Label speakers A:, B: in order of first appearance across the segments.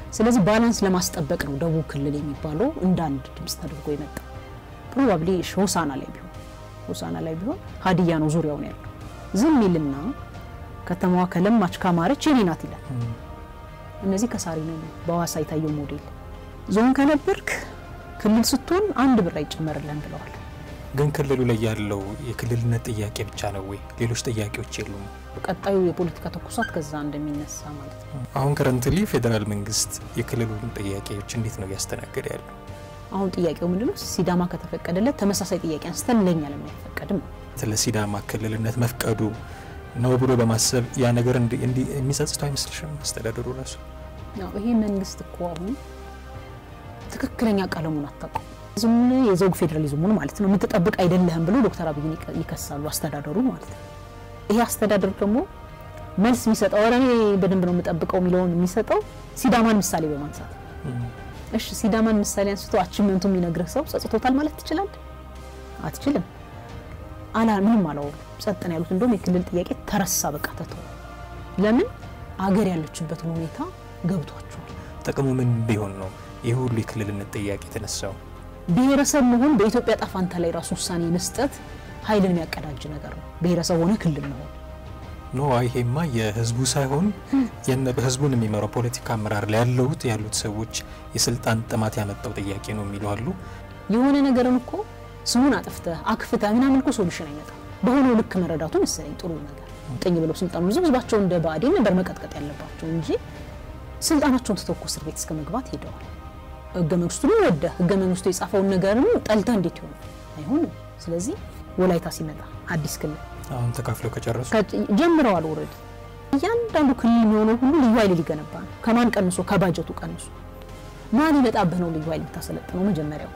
A: ስለዚህ ባላንስ ለማስጠበቅ ነው ደቡብ ክልል የሚባለው እንደ አንድ ድምፅ ተደርጎ የመጣ ፕሮባብሊ ሆሳና ላይ ቢሆን ሆሳና ላይ ቢሆን ሀዲያ ነው ዙሪያውን ያለው ዝም ይልና ከተማዋ ከለማች ካማረች የኔ ናት ይላል። እነዚህ ከሳሪ ነው በሐዋሳ የታየው ሞዴል ዞን ከነበርክ ክልል ስትሆን አንድ ብር አይጨመርልህም ብለዋል።
B: ግን ክልሉ ላይ ያለው የክልልነት ጥያቄ ብቻ ነው ወይ? ሌሎች ጥያቄዎች የሉም?
A: ቀጣዩ የፖለቲካ ተኩሳት ከዛ እንደሚነሳ ማለት ነው።
B: አሁን ከረንትሊ ፌዴራል መንግስት የክልሉን ጥያቄዎች እንዴት ነው እያስተናገደ ያለው?
A: አሁን ጥያቄው ምንድነው? ሲዳማ ከተፈቀደለት ተመሳሳይ ጥያቄ አንስተን ለኛ ለምን አይፈቀድም?
B: ስለ ሲዳማ ክልልነት መፍቀዱ ነው ብሎ በማሰብ ያ ነገር የሚጸጽተው አይመስልሽም? አስተዳደሩ ራሱ
A: ያው ይሄ መንግስት እኮ አሁን ትክክለኛ ቀለሙን አታውቀው ዝም የዘውግ ፌዴራሊዝሙን ማለት ነው የምትጠብቅ አይደለህም ብሎ ዶክተር አብይን ይከሳሉ አስተዳደሩ ማለት ነው። ይሄ አስተዳደር ደግሞ መልስ የሚሰጠው ኧረ እኔ በደንብ ነው የምጠብቀው የሚለውን የሚሰጠው ሲዳማን ምሳሌ በማንሳት እሺ፣ ሲዳማን ምሳሌ አንስቶ አቺቭመንቱ የሚነግርህ ሰው ጸጽቶታል ማለት ትችላለህ? አትችልም። አላ ምንም አላወሩ ጸጥ ነው ያሉት። እንደውም የክልል ጥያቄ ተረሳ፣ በቃ ተተው። ለምን አገር ያለችበትን ሁኔታ ገብቷቸዋል።
B: ጥቅሙ ምን ቢሆን ነው ይህ ሁሉ የክልልነት ጥያቄ የተነሳው?
A: ብሔረሰብ መሆን በኢትዮጵያ ጣፋንታ ላይ ራሱ ውሳኔ መስጠት ኃይልን የሚያቀዳጅ ነገር ነው። ብሔረሰብ ሆነ ክልል መሆን
B: ኖ ይሄማ የህዝቡ ሳይሆን ህዝቡን የሚመራው ፖለቲካ አመራር ላይ ያለሁት ያሉት ሰዎች የስልጣን ጥማት ያመጣው ጥያቄ ነው የሚሉ አሉ።
A: የሆነ ነገርን እኮ ስሙን አጥፍተህ አክፍተህ ምናምን እኮ ሶሉሽን አይመጣም። በሆነው ልክ መረዳቱ መሰለኝ ጥሩ ነገር ጥኝ ብለው ስልጣኑ ይዘው ህዝባቸው እንደ ብአዴን ነበር መቀጥቀጥ ያለባቸው እንጂ ስልጣናቸውን ትተው እኮ እስር ቤት እስከ መግባት ሄደዋል። ህገ መንግስቱን ወደ ህገ መንግስቱ የጻፈውን ነገርም ጠልተህ እንዴት ይሆን? አይሆንም። ስለዚህ ወላይታ ሲመጣ አዲስ ክልል
B: አሁን ተካፍለው ከጨረሱ
A: ጀምረዋል። ወረድ እያንዳንዱ ክልል የሚሆነው ሁሉ ልዩ ኃይል ሊገነባ ነው። ከማን ቀንሶ? ከባጀቱ ቀንሶ። ማን ይመጣብህ ነው ልዩ ኃይል የምታሰለጥነው? መጀመሪያው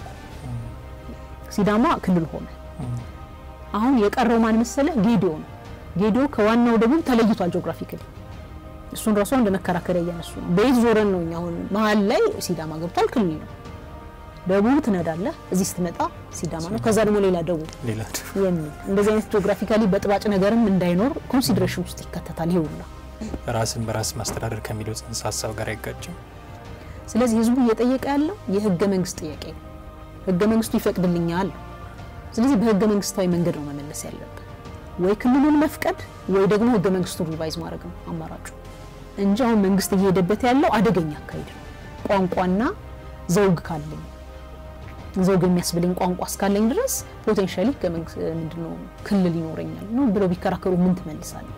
A: ሲዳማ ክልል ሆነ። አሁን የቀረው ማን መሰለህ? ጌዲዮ ነው። ጌዲዮ ከዋናው ደቡብ ተለይቷል ጂኦግራፊካሊ። እሱን ራሱ እንደ መከራከሪያ እያነሱ ነው። በየት ዞረን ነው እኛ አሁን መሀል ላይ ሲዳማ ገብቷል፣ ክልል ነው። ደቡብ ትነዳለህ፣ እዚህ ስትመጣ ሲዳማ ነው። ከዛ ደግሞ ሌላ ደቡብ
B: ሌላ
A: የሚል እንደዚህ አይነት ጂኦግራፊካሊ በጥባጭ ነገርም እንዳይኖር ኮንሲደሬሽን ውስጥ ይከተታል። ይሄ ሁላ
B: ራስን በራስ ማስተዳደር ከሚለው ጽንሰ ሀሳብ ጋር አይጋጭም።
A: ስለዚህ ህዝቡ እየጠየቀ ያለው የህገ መንግስት ጥያቄ ነው። ህገ መንግስቱ ይፈቅድልኛል። ስለዚህ በህገ መንግስታዊ መንገድ ነው መመለስ ያለብን። ወይ ክልሉን መፍቀድ ወይ ደግሞ ህገ መንግስቱን ሪቫይዝ ማድረግ ነው አማራጩ እንጂ አሁን መንግስት እየሄደበት ያለው አደገኛ አካሄድ ነው። ቋንቋና ዘውግ ካለኝ ዘውግ የሚያስብለኝ ቋንቋ እስካለኝ ድረስ ፖቴንሻሊ ምንድነው ክልል ይኖረኛል ነው ብለው ቢከራከሩ ምን ትመልሳለህ?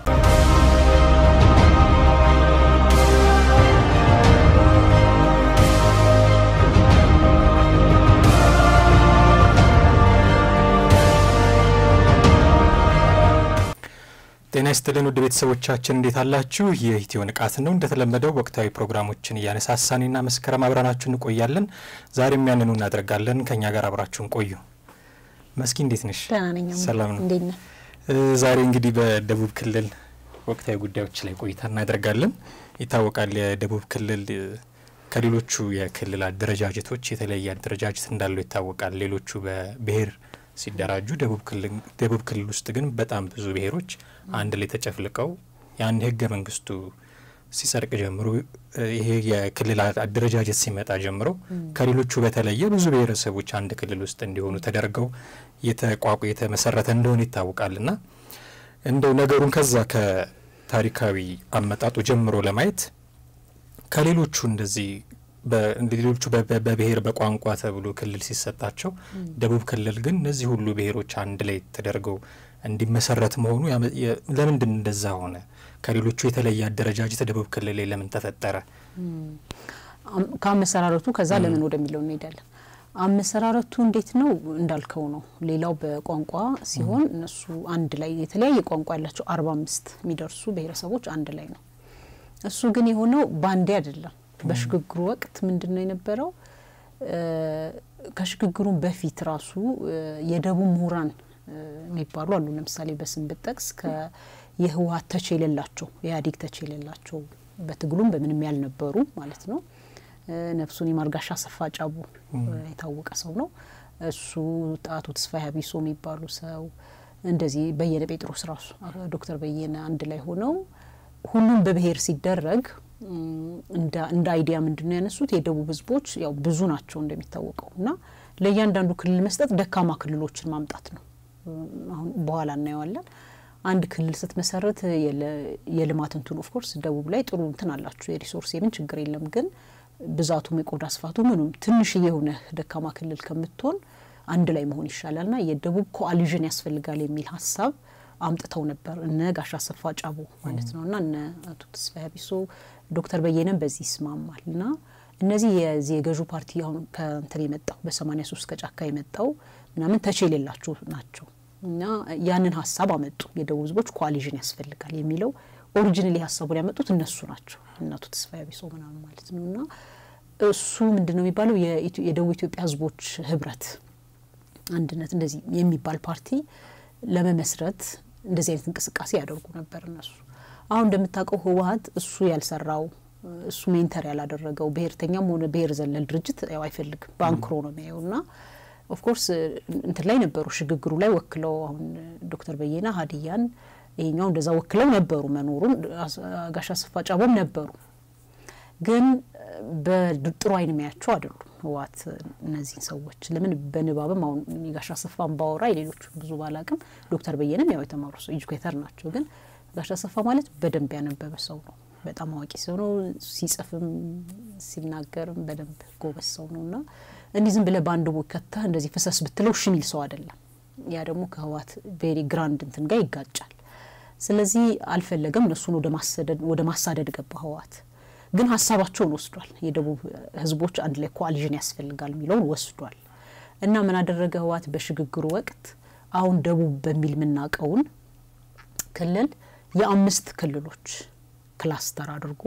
B: ጤና ይስጥልን ውድ ቤተሰቦቻችን እንዴት አላችሁ? ይህ ኢትዮ ንቃት ነው። እንደተለመደው ወቅታዊ ፕሮግራሞችን እያነሳሳንና መስከረም አብረናችሁ እንቆያለን። ዛሬም ያንኑ እናደርጋለን። ከኛ ጋር አብራችሁን ቆዩ። መስኪ እንዴት ነሽ?
A: ደህና ነኝ።
B: ሰላም ነው።
A: እንዴት ነህ?
B: ዛሬ እንግዲህ በደቡብ ክልል ወቅታዊ ጉዳዮች ላይ ቆይታ እናደርጋለን። ይታወቃል የደቡብ ክልል ከሌሎቹ የክልል አደረጃጀቶች የተለየ አደረጃጀት እንዳለው ይታወቃል። ሌሎቹ በብሔር ሲደራጁ ደቡብ ክልል ውስጥ ግን በጣም ብዙ ብሔሮች አንድ ላይ ተጨፍልቀው ያን ህገ መንግስቱ ሲጸድቅ ጀምሮ ይሄ የክልል አደረጃጀት ሲመጣ ጀምሮ ከሌሎቹ በተለየ ብዙ ብሔረሰቦች አንድ ክልል ውስጥ እንዲሆኑ ተደርገው የተቋቁ የተመሰረተ እንደሆነ ይታወቃል እና እንደው ነገሩን ከዛ ከታሪካዊ አመጣጡ ጀምሮ ለማየት ከሌሎቹ እንደዚህ ሌሎቹ በብሔር በቋንቋ ተብሎ ክልል ሲሰጣቸው ደቡብ ክልል ግን እነዚህ ሁሉ ብሔሮች አንድ ላይ ተደርገው እንዲመሰረት መሆኑ ለምንድን እንደዛ ሆነ? ከሌሎቹ የተለየ አደረጃጀት ደቡብ ክልል ላይ ለምን ተፈጠረ?
A: ከአመሰራረቱ ከዛ ለምን ወደሚለው እንሄዳለን። አመሰራረቱ እንዴት ነው እንዳልከው ነው። ሌላው በቋንቋ ሲሆን እነሱ አንድ ላይ የተለያየ ቋንቋ ያላቸው አርባ አምስት የሚደርሱ ብሔረሰቦች አንድ ላይ ነው። እሱ ግን የሆነው ባንዴ አይደለም። በሽግግሩ ወቅት ምንድን ነው የነበረው? ከሽግግሩም በፊት ራሱ የደቡብ ምሁራን የሚባሉ አሉ። ለምሳሌ በስም ብጠቅስ የህወሀት ተች የሌላቸው የኢህአዴግ ተች የሌላቸው በትግሉም በምንም ያልነበሩ ማለት ነው። ነፍሱን የማርጋሻ አሰፋ ጫቦ የታወቀ ሰው ነው። እሱ አቶ ተስፋዬ ሀቢሶ የሚባሉ ሰው እንደዚህ በየነ ጴጥሮስ ራሱ ዶክተር በየነ አንድ ላይ ሆነው ሁሉም በብሔር ሲደረግ እንደ አይዲያ ምንድን ነው ያነሱት? የደቡብ ህዝቦች ያው ብዙ ናቸው እንደሚታወቀው እና ለእያንዳንዱ ክልል መስጠት ደካማ ክልሎችን ማምጣት ነው። አሁን በኋላ እናየዋለን። አንድ ክልል ስትመሰረት የልማት እንትኑ ኦፍኮርስ ደቡብ ላይ ጥሩ እንትን አላችሁ የሪሶርስ የምን ችግር የለም ግን ብዛቱም የቆዳ ስፋቱ ምኑም ትንሽዬ የሆነ ደካማ ክልል ከምትሆን አንድ ላይ መሆን ይሻላል ና የደቡብ ኮአሊዥን ያስፈልጋል የሚል ሀሳብ አምጥተው ነበር እነ ጋሽ አሰፋ ጫቦ ማለት ነው እና እነ አቶ ተስፋዬ አቢሶ ዶክተር በየነም በዚህ ይስማማል እና እነዚህ የዚህ የገዢው ፓርቲ አሁን ከእንትን የመጣው በሰማኒያ ሶስት ከጫካ የመጣው ምናምን ተቼ የሌላቸው ናቸው እና ያንን ሀሳብ አመጡ። የደቡብ ህዝቦች ኮአሊዥን ያስፈልጋል የሚለው ኦሪጂናሊ ሀሳቡን ያመጡት እነሱ ናቸው እነ አቶ ተስፋዬ አቢሶ ምናምን ማለት ነው እና እሱ ምንድን ነው የሚባለው የደቡብ ኢትዮጵያ ህዝቦች ህብረት አንድነት እንደዚህ የሚባል ፓርቲ ለመመስረት እንደዚህ አይነት እንቅስቃሴ ያደርጉ ነበር እነሱ። አሁን እንደምታውቀው ህወሀት እሱ ያልሰራው እሱ ሜንተር ያላደረገው ብሔርተኛም ሆነ ብሔር ዘለል ድርጅት ያው አይፈልግም፣ በአንክሮ ነው የሚያየው እና ኦፍኮርስ እንትን ላይ ነበሩ ሽግግሩ ላይ ወክለው አሁን ዶክተር በየነ ሀዲያን ይሄኛው እንደዛ ወክለው ነበሩ መኖሩን ጋሽ አሰፋ ጫቦም ነበሩ ግን በጥሩ አይን የሚያቸው አይደሉም ህወሓት እነዚህን ሰዎች ለምን በንባብም አሁን የጋሽ አሰፋን ባወራ የሌሎቹ ብዙ ባላቅም ዶክተር በየነም ያው የተማሩ ሰው ኤጁኬተር ናቸው ግን ጋሽ አሰፋ ማለት በደንብ ያነበበ ሰው ነው በጣም አዋቂ ሰው ነው ሲጽፍም ሲናገርም በደንብ ጎበዝ ሰው ነው እና እንዲህ ዝም ብለ በአንድ ቦይ ከተህ እንደዚህ ፍሰስ ብትለው እሺ የሚል ሰው አይደለም ያ ደግሞ ከህወሓት ቬሪ ግራንድ እንትን ጋር ይጋጫል ስለዚህ አልፈለገም እነሱን ወደ ማሳደድ ገባ ህወሓት ግን ሀሳባቸውን ወስዷል። የደቡብ ህዝቦች አንድ ላይ ኮአሊዥን ያስፈልጋል የሚለውን ወስዷል እና ምን አደረገ ህወሓት በሽግግሩ ወቅት አሁን ደቡብ በሚል የምናውቀውን ክልል የአምስት ክልሎች ክላስተር አድርጎ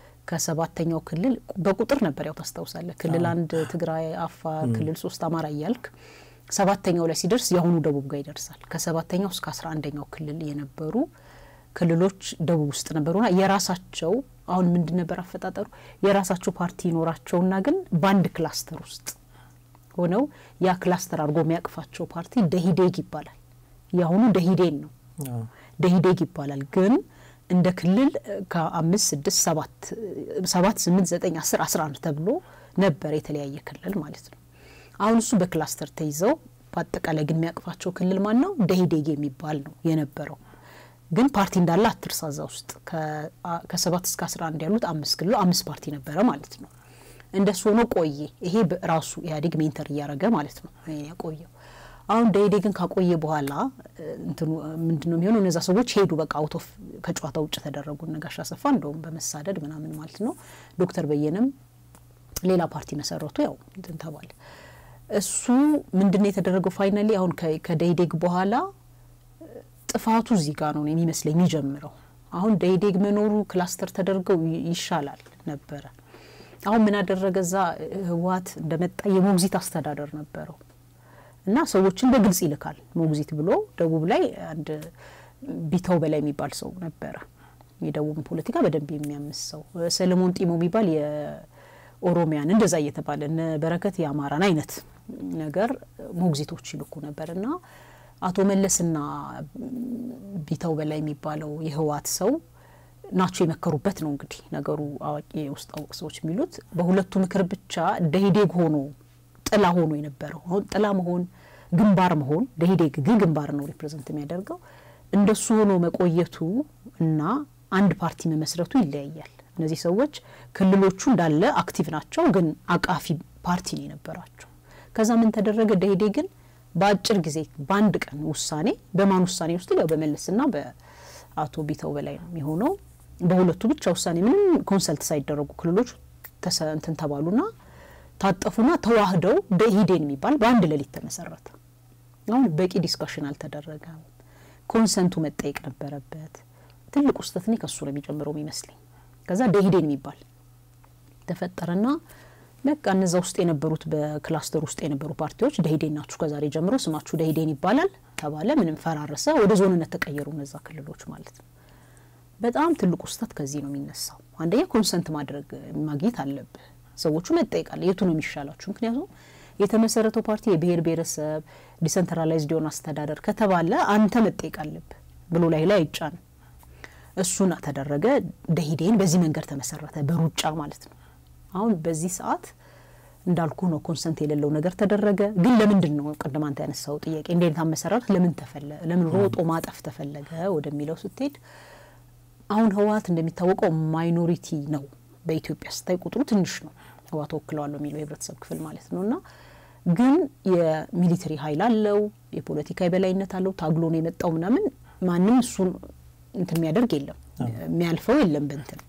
A: ከሰባተኛው ክልል በቁጥር ነበር ያው ታስታውሳለህ። ክልል አንድ ትግራይ፣ አፋር፣ ክልል ሶስት አማራ እያልክ ሰባተኛው ላይ ሲደርስ የአሁኑ ደቡብ ጋር ይደርሳል። ከሰባተኛው እስከ አስራ አንደኛው ክልል የነበሩ ክልሎች ደቡብ ውስጥ ነበሩና የራሳቸው አሁን ምንድን ነበር አፈጣጠሩ? የራሳቸው ፓርቲ ይኖራቸውና ግን በአንድ ክላስተር ውስጥ ሆነው ያ ክላስተር አድርጎ የሚያቅፋቸው ፓርቲ ደሂዴግ ይባላል። የአሁኑ ደሂዴን ነው፣ ደሂዴግ ይባላል። ግን እንደ ክልል ከአምስት ስድስት ሰባት ሰባት ስምንት ዘጠኝ አስር አስራ አንድ ተብሎ ነበር የተለያየ ክልል ማለት ነው። አሁን እሱ በክላስተር ተይዘው በአጠቃላይ ግን የሚያቅፋቸው ክልል ማን ነው? ደሂዴግ የሚባል ነው የነበረው ግን ፓርቲ እንዳለ አትርሳ። እዛ ውስጥ ከሰባት እስከ አስራ አንድ ያሉት አምስት ክልሎ አምስት ፓርቲ ነበረ ማለት ነው። እንደሱ ሆኖ ቆየ። ይሄ ራሱ ኢህአዴግ ሜንተር እያደረገ ማለት ነው ያቆየው። አሁን ደኢህዴግን ካቆየ በኋላ እንትኑ ምንድን ነው የሚሆነው? እነዛ ሰዎች ሄዱ፣ በቃ አውቶፍ ከጨዋታ ውጭ ተደረጉ። ነጋሽ አሰፋ እንደውም በመሳደድ ምናምን ማለት ነው። ዶክተር በየነም ሌላ ፓርቲ መሰረቱ። ያው እንትን ተባለ። እሱ ምንድን ነው የተደረገው? ፋይናሊ አሁን ከደኢህዴግ በኋላ ጥፋቱ እዚህ ጋር ነው የሚመስለኝ የሚጀምረው። አሁን ደኢህዴግ መኖሩ ክላስተር ተደርገው ይሻላል ነበረ። አሁን ምን አደረገ? እዛ ህወሓት እንደመጣ የሞግዚት አስተዳደር ነበረው እና ሰዎችን በግልጽ ይልካል ሞግዚት ብሎ። ደቡብ ላይ አንድ ቢተው በላይ የሚባል ሰው ነበረ፣ የደቡብን ፖለቲካ በደንብ የሚያምስ ሰው። ሰለሞን ጢሞ የሚባል የኦሮሚያን እንደዛ እየተባለ እነ በረከት የአማራን አይነት ነገር ሞግዚቶች ይልኩ ነበር እና አቶ መለስና ቢተው በላይ የሚባለው የህወሓት ሰው ናቸው የመከሩበት ነው እንግዲህ ነገሩ። አዋቂ የውስጥ አዋቂ ሰዎች የሚሉት በሁለቱ ምክር ብቻ ደኢህዴግ ሆኖ ጥላ ሆኖ የነበረው አሁን ጥላ መሆን ግንባር መሆን ደኢህዴግ ግን ግንባር ነው ሪፕሬዘንት የሚያደርገው እንደሱ ሆኖ መቆየቱ እና አንድ ፓርቲ መመስረቱ ይለያያል። እነዚህ ሰዎች ክልሎቹ እንዳለ አክቲቭ ናቸው፣ ግን አቃፊ ፓርቲ ነው የነበራቸው። ከዛ ምን ተደረገ? ደኢህዴግን በአጭር ጊዜ በአንድ ቀን ውሳኔ በማን ውሳኔ ውስጥ ያው በመለስና በአቶ ቢተው በላይ ነው የሚሆነው። በሁለቱ ብቻ ውሳኔ ምንም ኮንሰልት ሳይደረጉ ክልሎች እንትን ተባሉና ታጠፉና ተዋህደው ደኢህዴን የሚባል በአንድ ሌሊት ተመሰረተ። አሁን በቂ ዲስካሽን አልተደረገም። ኮንሰንቱ መጠየቅ ነበረበት። ትልቁ ስህተት እኔ ከሱ ነው የሚጀምረው የሚመስለኝ። ከዛ ደኢህዴን የሚባል ተፈጠረና በቃ እነዛ ውስጥ የነበሩት በክላስተር ውስጥ የነበሩ ፓርቲዎች ደኢህዴን ናችሁ፣ ከዛሬ ጀምሮ ስማችሁ ደኢህዴን ይባላል ተባለ። ምንም ፈራረሰ፣ ወደ ዞንነት ተቀየሩ እነዛ ክልሎች ማለት ነው። በጣም ትልቁ ስህተት ከዚህ ነው የሚነሳው። አንደኛ ኮንሰንት ማድረግ ማግኘት አለብህ። ሰዎቹ መጠየቅ አለ የቱ ነው የሚሻላችሁ? ምክንያቱም የተመሰረተው ፓርቲ የብሔር ብሔረሰብ ዲሰንትራላይዝድ የሆነ አስተዳደር ከተባለ አንተ መጠየቅ አለብህ ብሎ ላይ ላይ አይጫንም። እሱን ተደረገ። ደኢህዴን በዚህ መንገድ ተመሰረተ፣ በሩጫ ማለት ነው። አሁን በዚህ ሰዓት እንዳልኩ ነው ኮንሰንት የሌለው ነገር ተደረገ። ግን ለምንድን ነው ቅድም አንተ ያነሳው ጥያቄ እንደ አይነት አመሰራረት ለምን ተፈለ ለምን ሮጦ ማጠፍ ተፈለገ ወደሚለው ስትሄድ አሁን ህወሀት እንደሚታወቀው ማይኖሪቲ ነው በኢትዮጵያ ስታይ ቁጥሩ ትንሽ ነው። ህወሀት ወክለዋለሁ የሚለው የህብረተሰብ ክፍል ማለት ነው እና ግን የሚሊተሪ ኃይል አለው፣ የፖለቲካ የበላይነት አለው። ታግሎ ነው የመጣው ምናምን ማንም እሱን እንትን የሚያደርግ የለም የሚያልፈው የለም በንትን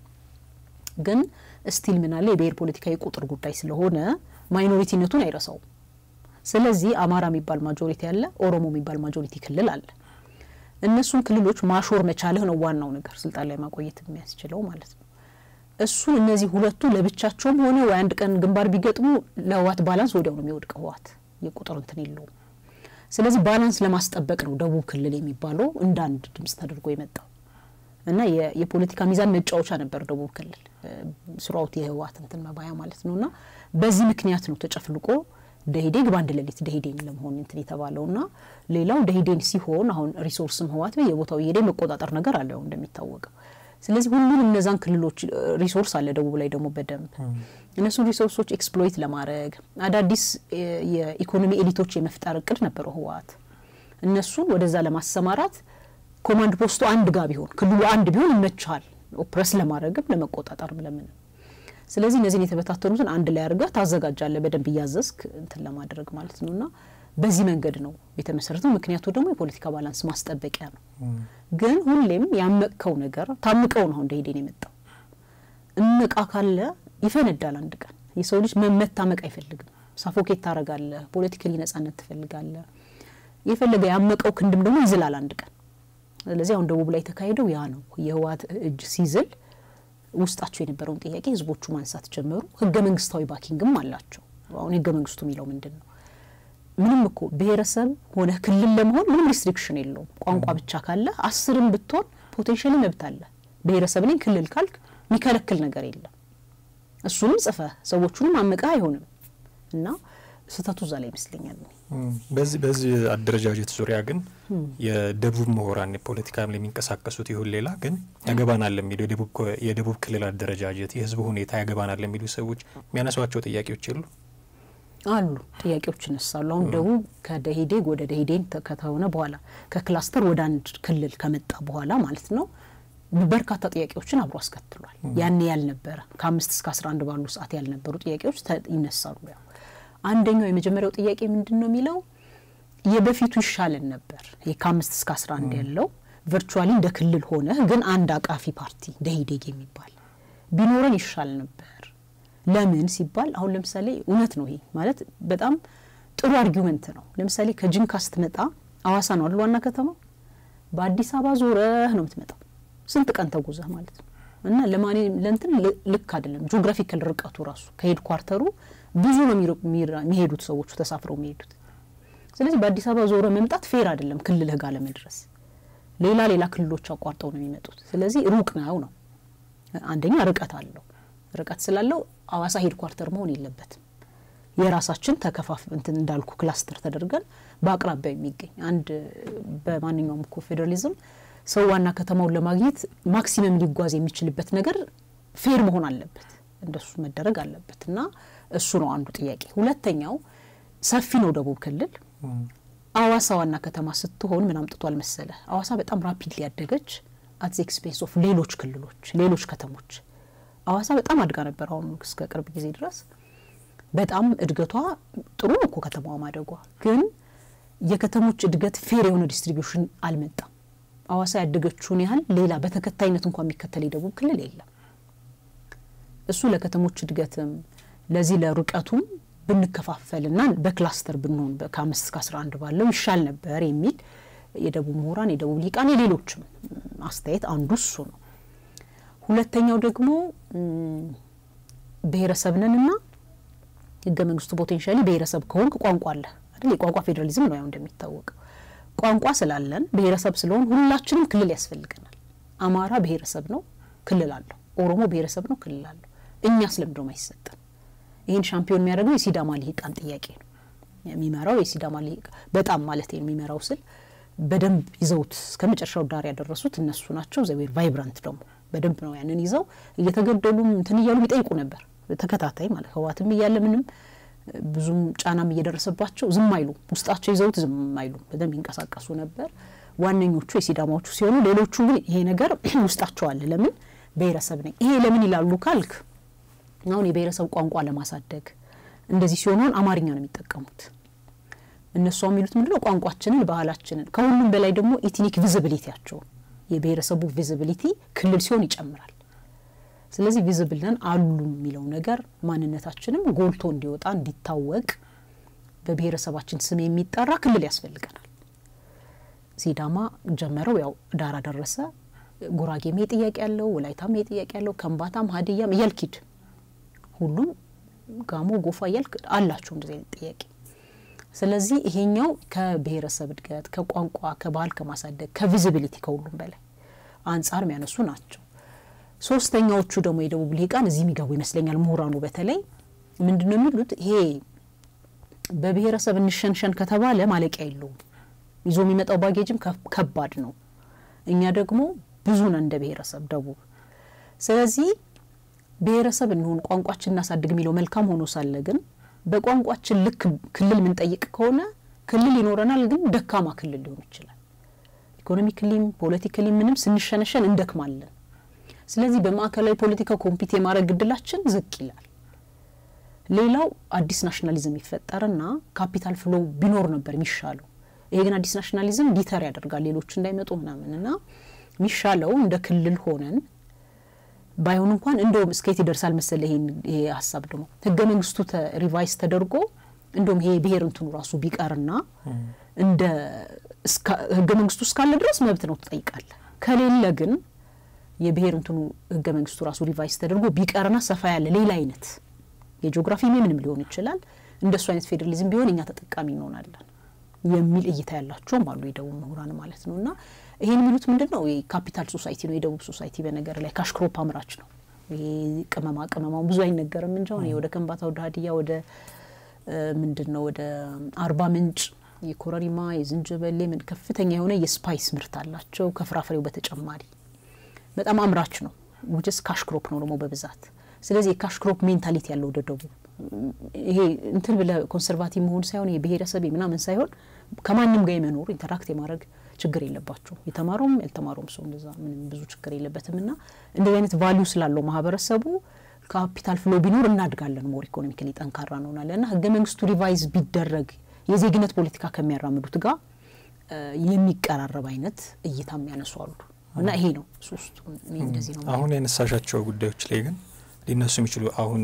A: ግን ስቲል ምናለ የብሔር ፖለቲካ የቁጥር ጉዳይ ስለሆነ ማይኖሪቲነቱን አይረሳውም። ስለዚህ አማራ የሚባል ማጆሪቲ አለ፣ ኦሮሞ የሚባል ማጆሪቲ ክልል አለ። እነሱን ክልሎች ማሾር መቻልህ ነው ዋናው ነገር ስልጣን ላይ ማቆየት የሚያስችለው ማለት ነው። እሱን እነዚህ ሁለቱ ለብቻቸውም ሆነ ወይ አንድ ቀን ግንባር ቢገጥሙ ለህወሓት ባላንስ ወዲያው ነው የሚወድቀው። ህወሓት የቁጥር እንትን የለውም። ስለዚህ ባላንስ ለማስጠበቅ ነው ደቡብ ክልል የሚባለው እንደ አንድ ድምጽ ተደርጎ የመጣው እና የፖለቲካ ሚዛን መጫወቻ ነበር ደቡብ ክልል ስራውት የህወሓት እንትን መባያ ማለት ነው። እና በዚህ ምክንያት ነው ተጨፍልቆ ደኢህዴን በአንድ ሌሊት ደኢህዴን ለመሆን እንትን የተባለው እና ሌላው ደኢህዴን ሲሆን አሁን ሪሶርስም ህወሓት በየቦታው እየሄደ መቆጣጠር ነገር አለ ያው እንደሚታወቀው። ስለዚህ ሁሉም እነዛን ክልሎች ሪሶርስ አለ ደቡብ ላይ ደግሞ በደንብ እነሱን ሪሶርሶች ኤክስፕሎይት ለማድረግ አዳዲስ የኢኮኖሚ ኤሊቶች የመፍጠር እቅድ ነበረው ህወሓት። እነሱን ወደዛ ለማሰማራት ኮማንድ ፖስቱ አንድ ጋር ቢሆን ክልሉ አንድ ቢሆን ይመችሃል ኦፕረስ ለማድረግም ለመቆጣጠርም ለምንም። ስለዚህ እነዚህን የተበታተኑትን አንድ ላይ አድርገህ ታዘጋጃለህ በደንብ እያዘዝክ እንትን ለማድረግ ማለት ነው እና በዚህ መንገድ ነው የተመሰረተው። ምክንያቱ ደግሞ የፖለቲካ ባላንስ ማስጠበቂያ ነው። ግን ሁሌም ያመቅከው ነገር ታምቀው ነው አሁን ደኢህዴን የመጣው። እምቃ ካለ ይፈነዳል አንድ ቀን። የሰው ልጅ መታመቅ አይፈልግም። ሳፎኬት ታረጋለህ፣ ፖለቲካሊ ነጻነት ትፈልጋለህ። የፈለገ ያመቀው ክንድም ደግሞ ይዝላል አንድ ቀን። ስለዚህ አሁን ደቡብ ላይ የተካሄደው ያ ነው። የህወሓት እጅ ሲዝል ውስጣቸው የነበረውን ጥያቄ ህዝቦቹ ማንሳት ጀመሩ። ህገ መንግስታዊ ባኪንግም አላቸው። አሁን ህገ መንግስቱ የሚለው ምንድን ነው? ምንም እኮ ብሔረሰብ ሆነ ክልል ለመሆን ምንም ሪስትሪክሽን የለውም። ቋንቋ ብቻ ካለ አስርም ብትሆን ፖቴንሻሊ መብት አለ። ብሔረሰብ ነኝ ክልል ካልክ የሚከለክል ነገር የለም። እሱንም ጽፈህ ሰዎቹንም አምቀህ አይሆንም እና ስህተቱ እዛ ላይ ይመስለኛል።
B: በዚህ በዚህ አደረጃጀት ዙሪያ ግን የደቡብ ምሁራን የፖለቲካ ላይ የሚንቀሳቀሱት ይሁን ሌላ ግን ያገባናል የሚሉ የደቡብ ክልል አደረጃጀት የህዝቡ ሁኔታ ያገባናል የሚሉ ሰዎች የሚያነሷቸው ጥያቄዎች የሉ
A: አሉ ጥያቄዎች ይነሳሉ። አሁን ደቡብ ከደኢህዴን ወደ ደኢህዴን ከተሆነ በኋላ ከክላስተር ወደ አንድ ክልል ከመጣ በኋላ ማለት ነው በርካታ ጥያቄዎችን አብሮ አስከትሏል። ያኔ ያልነበረ ከአምስት እስከ አስራ አንድ ባሉ ሰዓት ያልነበሩ ጥያቄዎች ይነሳሉ። ያው አንደኛው የመጀመሪያው ጥያቄ ምንድን ነው የሚለው የበፊቱ ይሻለን ነበር። ይህ ከአምስት እስከ አስራ አንድ ያለው ቨርቹዋሊ እንደ ክልል ሆነ ግን አንድ አቃፊ ፓርቲ ደኢህዴን የሚባል ቢኖረን ይሻል ነበር። ለምን ሲባል አሁን ለምሳሌ እውነት ነው ይሄ ማለት በጣም ጥሩ አርጊመንት ነው። ለምሳሌ ከጅንካ ስትመጣ አዋሳ ነው አይደል ዋና ከተማው። በአዲስ አበባ ዞረህ ነው የምትመጣው ስንት ቀን ተጉዘህ ማለት ነው። እና ለማኔ ለእንትን ልክ አይደለም ጂኦግራፊካል ርቀቱ ራሱ ከሄድ ኳርተሩ ብዙ ነው የሚሄዱት ሰዎቹ ተሳፍረው የሚሄዱት። ስለዚህ በአዲስ አበባ ዞረ መምጣት ፌር አይደለም ክልልህ ጋር ለመድረስ ሌላ ሌላ ክልሎች አቋርጠው ነው የሚመጡት። ስለዚህ ሩቅ ነው ነው አንደኛ ርቀት አለው። ርቀት ስላለው አዋሳ ሄድ ኳርተር መሆን የለበትም። የራሳችን ተከፋፍ እንትን እንዳልኩ ክላስተር ተደርገን በአቅራቢያው የሚገኝ አንድ በማንኛውም እኮ ፌዴራሊዝም ሰው ዋና ከተማውን ለማግኘት ማክሲመም ሊጓዝ የሚችልበት ነገር ፌር መሆን አለበት። እንደሱ መደረግ አለበት እና እሱ ነው አንዱ ጥያቄ። ሁለተኛው ሰፊ ነው ደቡብ ክልል። አዋሳ ዋና ከተማ ስትሆን ምን አምጥቷል መሰለ? አዋሳ በጣም ራፒድሊ ያደገች አት ዘ ኤክስፔንስ ኦፍ ሌሎች ክልሎች፣ ሌሎች ከተሞች። አዋሳ በጣም አድጋ ነበር። አሁን እስከ ቅርብ ጊዜ ድረስ በጣም እድገቷ ጥሩ ነው እኮ ከተማዋ ማደጓ፣ ግን የከተሞች እድገት ፌር የሆነ ዲስትሪቢዩሽን አልመጣም። አዋሳ ያደገችውን ያህል ሌላ በተከታይነት እንኳን የሚከተል የደቡብ ክልል የለም። እሱ ለከተሞች እድገትም ለዚህ ለርቀቱም ብንከፋፈልና በክላስተር ብንሆን ከአምስት እስከ አስራ አንድ ባለው ይሻል ነበር የሚል የደቡብ ምሁራን፣ የደቡብ ሊቃን፣ የሌሎችም አስተያየት አንዱ እሱ ነው። ሁለተኛው ደግሞ ብሔረሰብ ነንና ህገ መንግስቱ ፖቴንሻሊ ብሔረሰብ ከሆንክ ቋንቋ አለ አይደል? የቋንቋ ፌዴራሊዝም ነው ያው እንደሚታወቀው ቋንቋ ስላለን ብሔረሰብ ስለሆን ሁላችንም ክልል ያስፈልገናል። አማራ ብሔረሰብ ነው፣ ክልል አለው። ኦሮሞ ብሔረሰብ ነው፣ ክልል አለው። እኛ ስለምንድነው አይሰጠን? ይህን ሻምፒዮን የሚያደርገው የሲዳማ ልሂቃን ጥያቄ ነው የሚመራው የሲዳማ ልሂቅ በጣም ማለት የሚመራው ስል በደንብ ይዘውት እስከ መጨረሻው ዳር ያደረሱት እነሱ ናቸው። ዘዌር ቫይብራንት ደግሞ በደንብ ነው ያንን ይዘው እየተገደሉም እንትን እያሉ ይጠይቁ ነበር ተከታታይ ማለት ህወሓትም እያለ ምንም ብዙም ጫናም እየደረሰባቸው ዝም አይሉ ውስጣቸው ይዘውት ዝም አይሉ በደንብ ይንቀሳቀሱ ነበር። ዋነኞቹ የሲዳማዎቹ ሲሆኑ ሌሎቹ ግን ይሄ ነገር ውስጣቸው አለ። ለምን ብሔረሰብ ነኝ ይሄ ለምን ይላሉ ካልክ አሁን የብሔረሰብ ቋንቋ ለማሳደግ እንደዚህ ሲሆን አማርኛ ነው የሚጠቀሙት። እነሱ የሚሉት ምንድነው ቋንቋችንን፣ ባህላችንን ከሁሉም በላይ ደግሞ ኢትኒክ ቪዚቢሊቲያቸውን የብሔረሰቡ ቪዚቢሊቲ ክልል ሲሆን ይጨምራል። ስለዚህ ቪዝብል ነን አሉ የሚለው ነገር ማንነታችንም ጎልቶ እንዲወጣ እንዲታወቅ በብሔረሰባችን ስም የሚጠራ ክልል ያስፈልገናል። ሲዳማ ጀመረው፣ ያው ዳራ ደረሰ። ጉራጌም ይሄ ጥያቄ ያለው፣ ወላይታም ይሄ ጥያቄ ያለው፣ ከምባታም ሀዲያም እያልኪድ ሁሉም ጋሞ ጎፋ እያልክ አላቸው እንደዚህ አይነት ጥያቄ። ስለዚህ ይሄኛው ከብሔረሰብ እድገት ከቋንቋ ከባህል ከማሳደግ ከቪዚቢሊቲ ከሁሉም በላይ አንጻር የሚያነሱ ናቸው። ሶስተኛዎቹ ደግሞ የደቡብ ልሂቃን እዚህ የሚገቡ ይመስለኛል። ምሁራኑ በተለይ ምንድን ነው የሚሉት? ይሄ በብሔረሰብ እንሸንሸን ከተባለ ማለቂያ የለውም። ይዞ የሚመጣው ባጌጅም ከባድ ነው። እኛ ደግሞ ብዙ ነን እንደ ብሔረሰብ ደቡብ። ስለዚህ ብሔረሰብ እንሆን ቋንቋችን እናሳድግ የሚለው መልካም ሆኖ ሳለ ግን በቋንቋችን ልክ ክልል ምንጠይቅ ከሆነ ክልል ይኖረናል፣ ግን ደካማ ክልል ሊሆን ይችላል። ኢኮኖሚክሊም ፖለቲካሊም ምንም ስንሸነሸን እንደክማለን። ስለዚህ በማዕከላዊ ፖለቲካ ኮምፒት የማድረግ ግድላችን ዝቅ ይላል። ሌላው አዲስ ናሽናሊዝም ይፈጠርና ካፒታል ፍሎ ቢኖር ነበር የሚሻለው። ይሄ ግን አዲስ ናሽናሊዝም ዲተር ያደርጋል ሌሎች እንዳይመጡ ምናምን እና የሚሻለው እንደ ክልል ሆነን ባይሆን እንኳን እንደውም እስከየት ይደርሳል መሰለ ይሄ ሀሳብ ደግሞ ህገ መንግስቱ ሪቫይስ ተደርጎ እንደውም ይሄ ብሔር እንትኑ ራሱ ቢቀርና እንደ ህገ መንግስቱ እስካለ ድረስ መብት ነው ትጠይቃለ። ከሌለ ግን የብሔር እንትኑ ህገ መንግስቱ ራሱ ሪቫይስ ተደርጎ ቢቀርና ሰፋ ያለ ሌላ አይነት የጂኦግራፊ ምንም ሊሆን ይችላል እንደሱ አይነት ፌዴራሊዝም ቢሆን እኛ ተጠቃሚ እንሆናለን የሚል እይታ ያላቸውም አሉ የደቡብ ምሁራን ማለት ነው። እና ይሄን የሚሉት ምንድን ነው? ካፒታል ሶሳይቲ ነው የደቡብ ሶሳይቲ። በነገር ላይ ካሽክሮፕ አምራች ነው። ይሄ ቅመማ ቅመማው ብዙ አይነገርም እንጂ አሁን ወደ ከንባታ፣ ወደ ሀዲያ፣ ወደ ምንድን ነው ወደ አርባ ምንጭ የኮረሪማ የዝንጅበሌ ምን ከፍተኛ የሆነ የስፓይስ ምርት አላቸው ከፍራፍሬው በተጨማሪ በጣም አምራች ነው። ውጭስ ካሽክሮፕ ነው ደግሞ በብዛት ስለዚህ የካሽክሮፕ ሜንታሊቲ ያለው ወደ ደቡብ ይሄ እንትን ብለ ኮንሰርቫቲቭ መሆን ሳይሆን ይሄ ብሔረሰብ ምናምን ሳይሆን ከማንም ጋር የመኖር ኢንተራክት የማድረግ ችግር የለባቸው። የተማረውም ያልተማረውም ሰው እንደዛ ምንም ብዙ ችግር የለበትም። እና እንደዚህ አይነት ቫሊዩ ስላለው ማህበረሰቡ ካፒታል ፍሎ ቢኖር እናድጋለን፣ ሞር ኢኮኖሚካሊ ጠንካራ እንሆናለን። እና ህገ መንግስቱ ሪቫይዝ ቢደረግ የዜግነት ፖለቲካ ከሚያራምዱት ጋር የሚቀራረብ አይነት እይታ የሚያነሱ አሉ። እና ይሄ ነው ሶስቱ እንደዚህ ነው።
B: አሁን ያነሳሻቸው ጉዳዮች ላይ ግን ሊነሱ የሚችሉ አሁን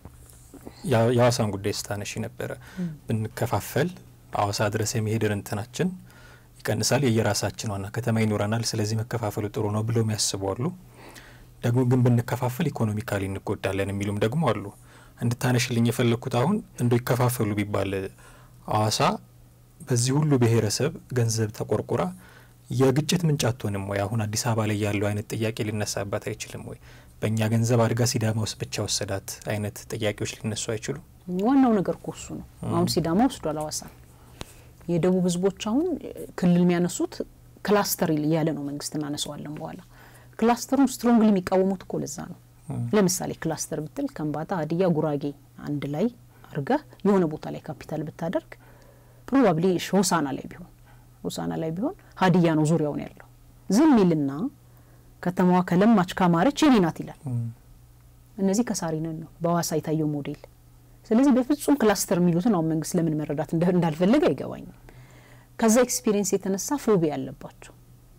B: የሀዋሳን ጉዳይ ስታነሺ ነበረ። ብንከፋፈል ሀዋሳ ድረስ የመሄድር እንትናችን ይቀንሳል፣ የየራሳችን ዋና ከተማ ይኖረናል፣ ስለዚህ መከፋፈሉ ጥሩ ነው ብለው የሚያስቡ አሉ። ደግሞ ግን ብንከፋፈል ኢኮኖሚካሊ እንጎዳለን የሚሉም ደግሞ አሉ። እንድታነሽልኝ የፈለግኩት አሁን እንደ ይከፋፈሉ ቢባል ሀዋሳ በዚህ ሁሉ ብሔረሰብ ገንዘብ ተቆርቁራ የግጭት ምንጭ አትሆንም ወይ? አሁን አዲስ አበባ ላይ ያለው አይነት ጥያቄ ሊነሳባት አይችልም ወይ? በእኛ ገንዘብ አድጋ ሲዳማ ውስጥ ብቻ ወሰዳት አይነት ጥያቄዎች ሊነሱ አይችሉም?
A: ዋናው ነገር እኮ እሱ ነው። አሁን ሲዳማ ወስዷል ሀዋሳ። የደቡብ ህዝቦች አሁን ክልል የሚያነሱት ክላስተር እያለ ነው መንግስት እናነሰዋለን በኋላ ክላስተሩን ስትሮንግሊ የሚቃወሙት እኮ ለዛ ነው። ለምሳሌ ክላስተር ብትል ከምባታ፣ ሀዲያ፣ ጉራጌ አንድ ላይ አርገህ የሆነ ቦታ ላይ ካፒታል ብታደርግ ፕሮባብሊ ሆሳና ላይ ቢሆን ሆሳና ላይ ቢሆን ሀዲያ ነው ዙሪያውን ያለው ዝም ይልና ከተማዋ ከለማች ካማረች የኔ ናት ይላል። እነዚህ ከሳሪነን ነው በሀዋሳ የታየው ሞዴል። ስለዚህ በፍጹም ክላስተር የሚሉትን አሁን መንግስት ለምን መረዳት እንዳልፈለገ አይገባኝም። ከዛ ኤክስፒሪየንስ የተነሳ ፎቢ ያለባቸው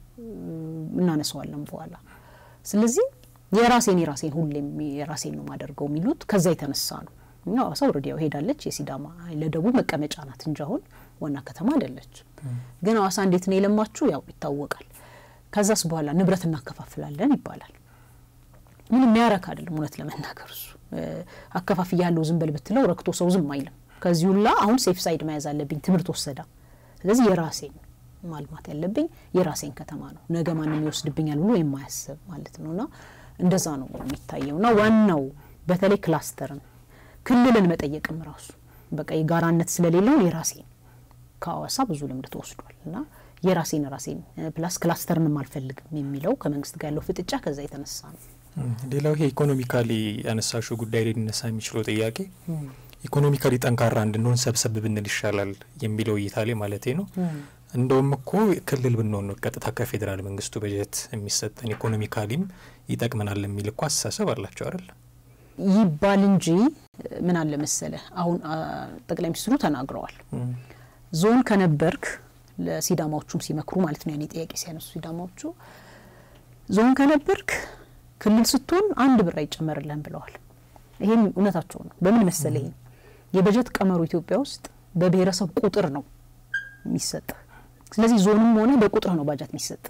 A: እናነሰዋለን በኋላ። ስለዚህ የራሴን የራሴን ሁሌም የራሴን ነው ማደርገው የሚሉት ከዛ የተነሳ ነው። እኛ ሀዋሳ ወረዲያው ሄዳለች የሲዳማ ለደቡብ መቀመጫ ናት እንጂ አሁን ዋና ከተማ አይደለች። ግን ሀዋሳ እንዴት ነው የለማችሁ ያው ይታወቃል። ከዛስ በኋላ ንብረት እናከፋፍላለን ይባላል። ምን የሚያረክ አይደለም እውነት ለመናገር እሱ አከፋፍ ያለው ዝም በል ብትለው ረክቶ ሰው ዝም አይልም። ከዚህ ሁላ አሁን ሴፍ ሳይድ መያዝ አለብኝ ትምህርት ወሰዳ። ስለዚህ የራሴን ማልማት ያለብኝ የራሴን ከተማ ነው፣ ነገ ማንም ይወስድብኛል ብሎ የማያስብ ማለት ነው። እና እንደዛ ነው የሚታየው። እና ዋናው በተለይ ክላስተርን ክልልን መጠየቅም ራሱ በቃ የጋራነት ስለሌለውን የራሴን ከሀዋሳ ብዙ ልምድ ተወስዷል እና የራሴን ራሴን ፕላስ ክላስተርንም አልፈልግም የሚለው ከመንግስት ጋር ያለው ፍጥጫ ከዛ የተነሳ ነው።
B: ሌላው ይሄ ኢኮኖሚካሊ ያነሳሽው ጉዳይ ላይ ሊነሳ የሚችለው ጥያቄ ኢኮኖሚካሊ ጠንካራ እንድንሆን ሰብሰብ ብንል ይሻላል የሚለው እይታ ላይ ማለቴ ነው። እንደውም እኮ ክልል ብንሆን ነው ቀጥታ ከፌዴራል መንግስቱ በጀት የሚሰጠን ኢኮኖሚካሊም ይጠቅመናል የሚል እኮ አስተሳሰብ አላቸው አይደል?
A: ይባል እንጂ ምን አለ መሰለ፣ አሁን ጠቅላይ ሚኒስትሩ ተናግረዋል። ዞን ከነበርክ ለሲዳማዎቹም ሲመክሩ ማለት ነው ያኔ ጥያቄ ሲያነሱ ሲዳማዎቹ ዞን ከነበርክ ክልል ስትሆን አንድ ብር አይጨመርልህም ብለዋል። ይሄም እውነታቸው ነው። በምን መሰለ ይሄ የበጀት ቀመሩ ኢትዮጵያ ውስጥ በብሔረሰብ ቁጥር ነው የሚሰጥ። ስለዚህ ዞንም ሆነ በቁጥር ነው ባጃት የሚሰጥ